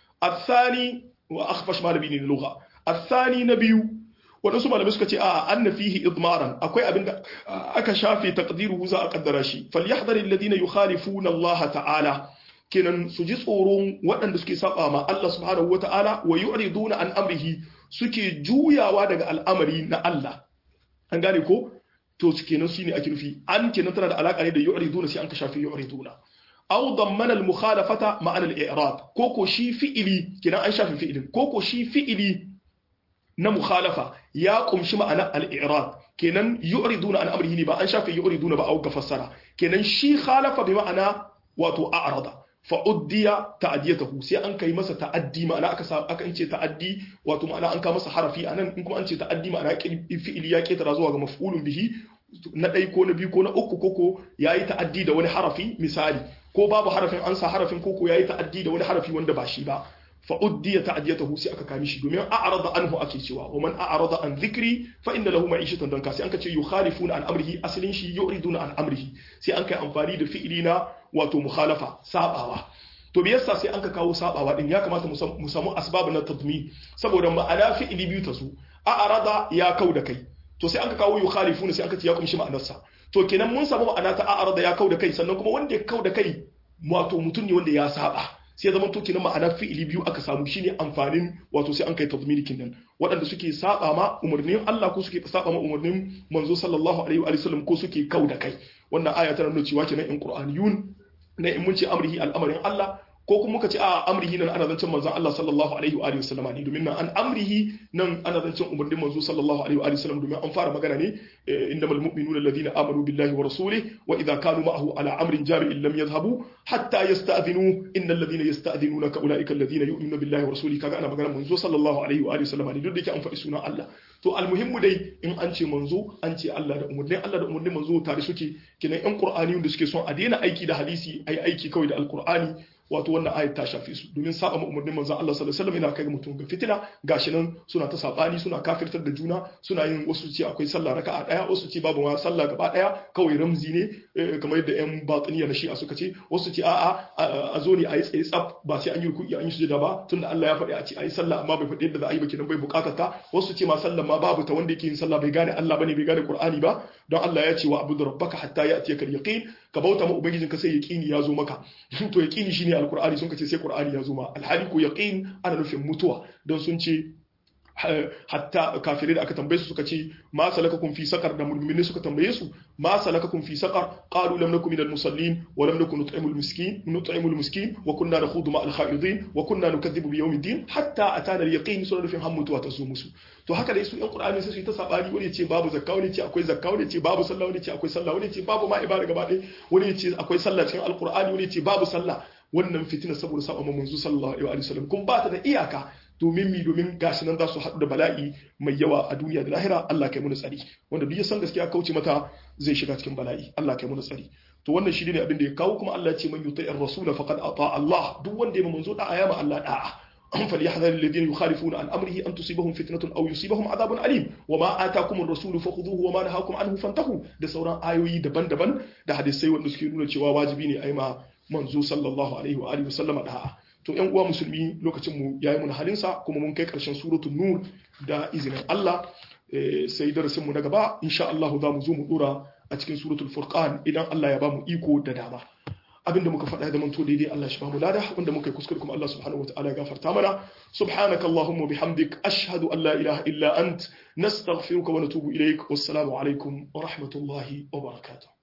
الثاني واخفش malami ne lugha الثاني نبيو waɗansu malamai suka ce a anna fihi idmaran akwai abin da aka shafe taqdiruhu za a kaddara shi falyahdhar alladhina yukhalifuna Allah ta'ala kenan su ji tsoron waɗanda suke saba ma Allah subhanahu wa ta'ala wa yu'riduna an amrihi suke juyawa daga al'amari na Allah an gane ko to kenan shine ake nufi an kenan tana da alaka ne da yu'riduna sai an ka shafe yu'riduna aw dammana al mukhalafata ma'ana al i'rad koko shi fi'ili kenan an shafe fi'ilin koko shi fi'ili na mukhalafa ya kumshi ma'ana al-i'rad kenan yu'riduna an amrihi ne ba an shafe yu'riduna ba au ga fassara kenan shi khalafa bi ma'ana wato a'rada fa uddiya ta'diyatahu sai an kai masa ta'addi ma'ana aka sa aka ce ta'addi wato ma'ana an ka masa harafi anan in kuma an ce ta'addi ma'ana fi'ili ya ketara zuwa ga maf'ulun bihi na ɗai ko na biyu ko na uku koko yayi ta'addi da wani harafi misali ko babu harafin an sa harafin koko yayi ta'addi da wani harafi wanda ba shi ba فأدي تعديته سي أكا كامشي دومين أعرض عنه أكي سوا ومن أعرض عن ذكري فإن له معيشة دنكا سي أنك يخالفون عن أمره أصلين شي يعرضون عن أمره سي أنك أنفاني دو فئلنا واتو مخالفة سابعوا to me yasa sai an ka kawo sabawa din ya kamata mu samu asbab na tadmi saboda ma'ana fi'ili biyu ta su a arada ya kau da kai to sai an ka kawo yukhalifuna sai an ka ce ya kumshi ma'anarsa to kenan mun samu ma'ana ta a arada ya kau da kai sannan kuma wanda ya kau da kai wato mutum ne wanda ya saba sai zama to kenan ma'ana fi'ili biyu aka samu shine amfanin wato sai an kai tazminikin nan waɗanda suke saba ma umarnin Allah ko suke saba ma umarnin manzo sallallahu alaihi wa sallam ko suke kau da kai wannan aya tana nuna cewa kenan in qur'aniyun na in mun ce amrihi al'amarin Allah ko kuma muka ce a amrihi nan ana zancen manzon Allah sallallahu alaihi wa sallam ne domin nan an amrihi nan ana zancen umarnin manzo sallallahu alaihi wa sallam domin an fara magana ne innamal mu'minuna alladhina amanu billahi wa rasulihi wa idha kanu ma'ahu ala amrin jami'in lam yadhhabu hatta yasta'dhinu innal ladhina yasta'dhinunaka ulaika alladhina yu'minuna billahi wa rasulihi kaga ana magana manzo sallallahu alaihi wa sallam ne duk da yake an faɗi sunan Allah to almuhimmu dai in an ce manzo an ce Allah da umarnin Allah da umarnin manzo tare suke kinan yan qur'ani da suke son a daina aiki da hadisi ai aiki kawai da alqur'ani wato wannan ayat ta shafe su domin saba ma umarnin manzon Allah sallallahu alaihi wasallam yana kai mutum ga fitina gashi nan suna ta sabani suna kafirtar da juna suna yin wasu ce akwai sallah raka'a daya wasu ce babu ma sallah gaba daya kawai ramzi ne kamar yadda yan batiniya na shi'a suka ce wasu ce a'a a zo ne a yi tsaye tsaf ba sai an yi ruku'i an yi sujada ba tunda Allah ya faɗi a ce a yi sallah amma bai faɗi yadda za a yi ba kenan bai bukatar ta wasu ce ma sallah ma babu ta wanda yake yin sallah bai gane Allah bane bai gane Qur'ani ba don Allah ya ce wa abudu rabbaka hatta ya'tiyaka al-yaqin ka bauta ma ubangijinka sai yaqini ya zo maka to yaqini shine alqur'ani sun ce sai qur'ani ya zo ma alhali ko yaqin ana nufin mutuwa don sun ce hatta kafirai da aka tambaye su suka ce ma salakakum fi saqar da mu'minin suka tambaye su ma salakakum fi saqar qalu lam nakum minal musallin wa lam nakun nut'imul miskin nut'imul miskin wa kunna nakhudu ma'al kha'idin wa kunna nukaththibu bi yawmiddin hatta atana al-yaqin sura nufin hammutu wa tasu musu to haka dai su yan qur'ani sai su ta sabani wani ce babu zakka wani ce akwai zakka wani ce babu sallah wani ce akwai sallah wani ce babu ma ibada gaba ɗaya wani ce akwai sallah cikin alqur'ani wani ce babu sallah wannan fitina saboda saba manzo sallallahu alaihi wa sallam kun ba ta da iyaka domin mi domin gashi nan za su haɗu da bala'i mai yawa a duniya da lahira Allah kai mu tsari wanda duk ya san gaskiya kauce mata zai shiga cikin bala'i Allah kai mu tsari to wannan shi ne abin da ya kawo kuma Allah ya ce man yuti'ir rasula faqad ata Allah duk wanda ya manzo da ayama Allah da'a فليحذر الذين يخالفون عن امره ان تصيبهم فتنه او يصيبهم عذاب اليم وما اتاكم الرسول فخذوه وما نهاكم عنه فانتهوا da sauran ayoyi daban-daban da hadisai wanda suke nuna cewa wajibi ne a yi ma manzo sallallahu alaihi wa alihi wasallama da to yan uwa musulmi lokacin mu yayi mun halin sa kuma mun kai karshen suratul nur da izinin Allah sai darasin mu na gaba insha Allah za mu zo mu dora a cikin suratul furqan idan Allah ya ba mu iko da dama abinda muka faɗa da manto daidai Allah shi ba mu lada wanda muka yi kuskure kuma Allah subhanahu wataala ya gafarta mana subhanaka allahumma bihamdik ashhadu an la ilaha illa ant nastaghfiruka wa natubu ilaik wassalamu alaikum wa rahmatullahi wa barakatuh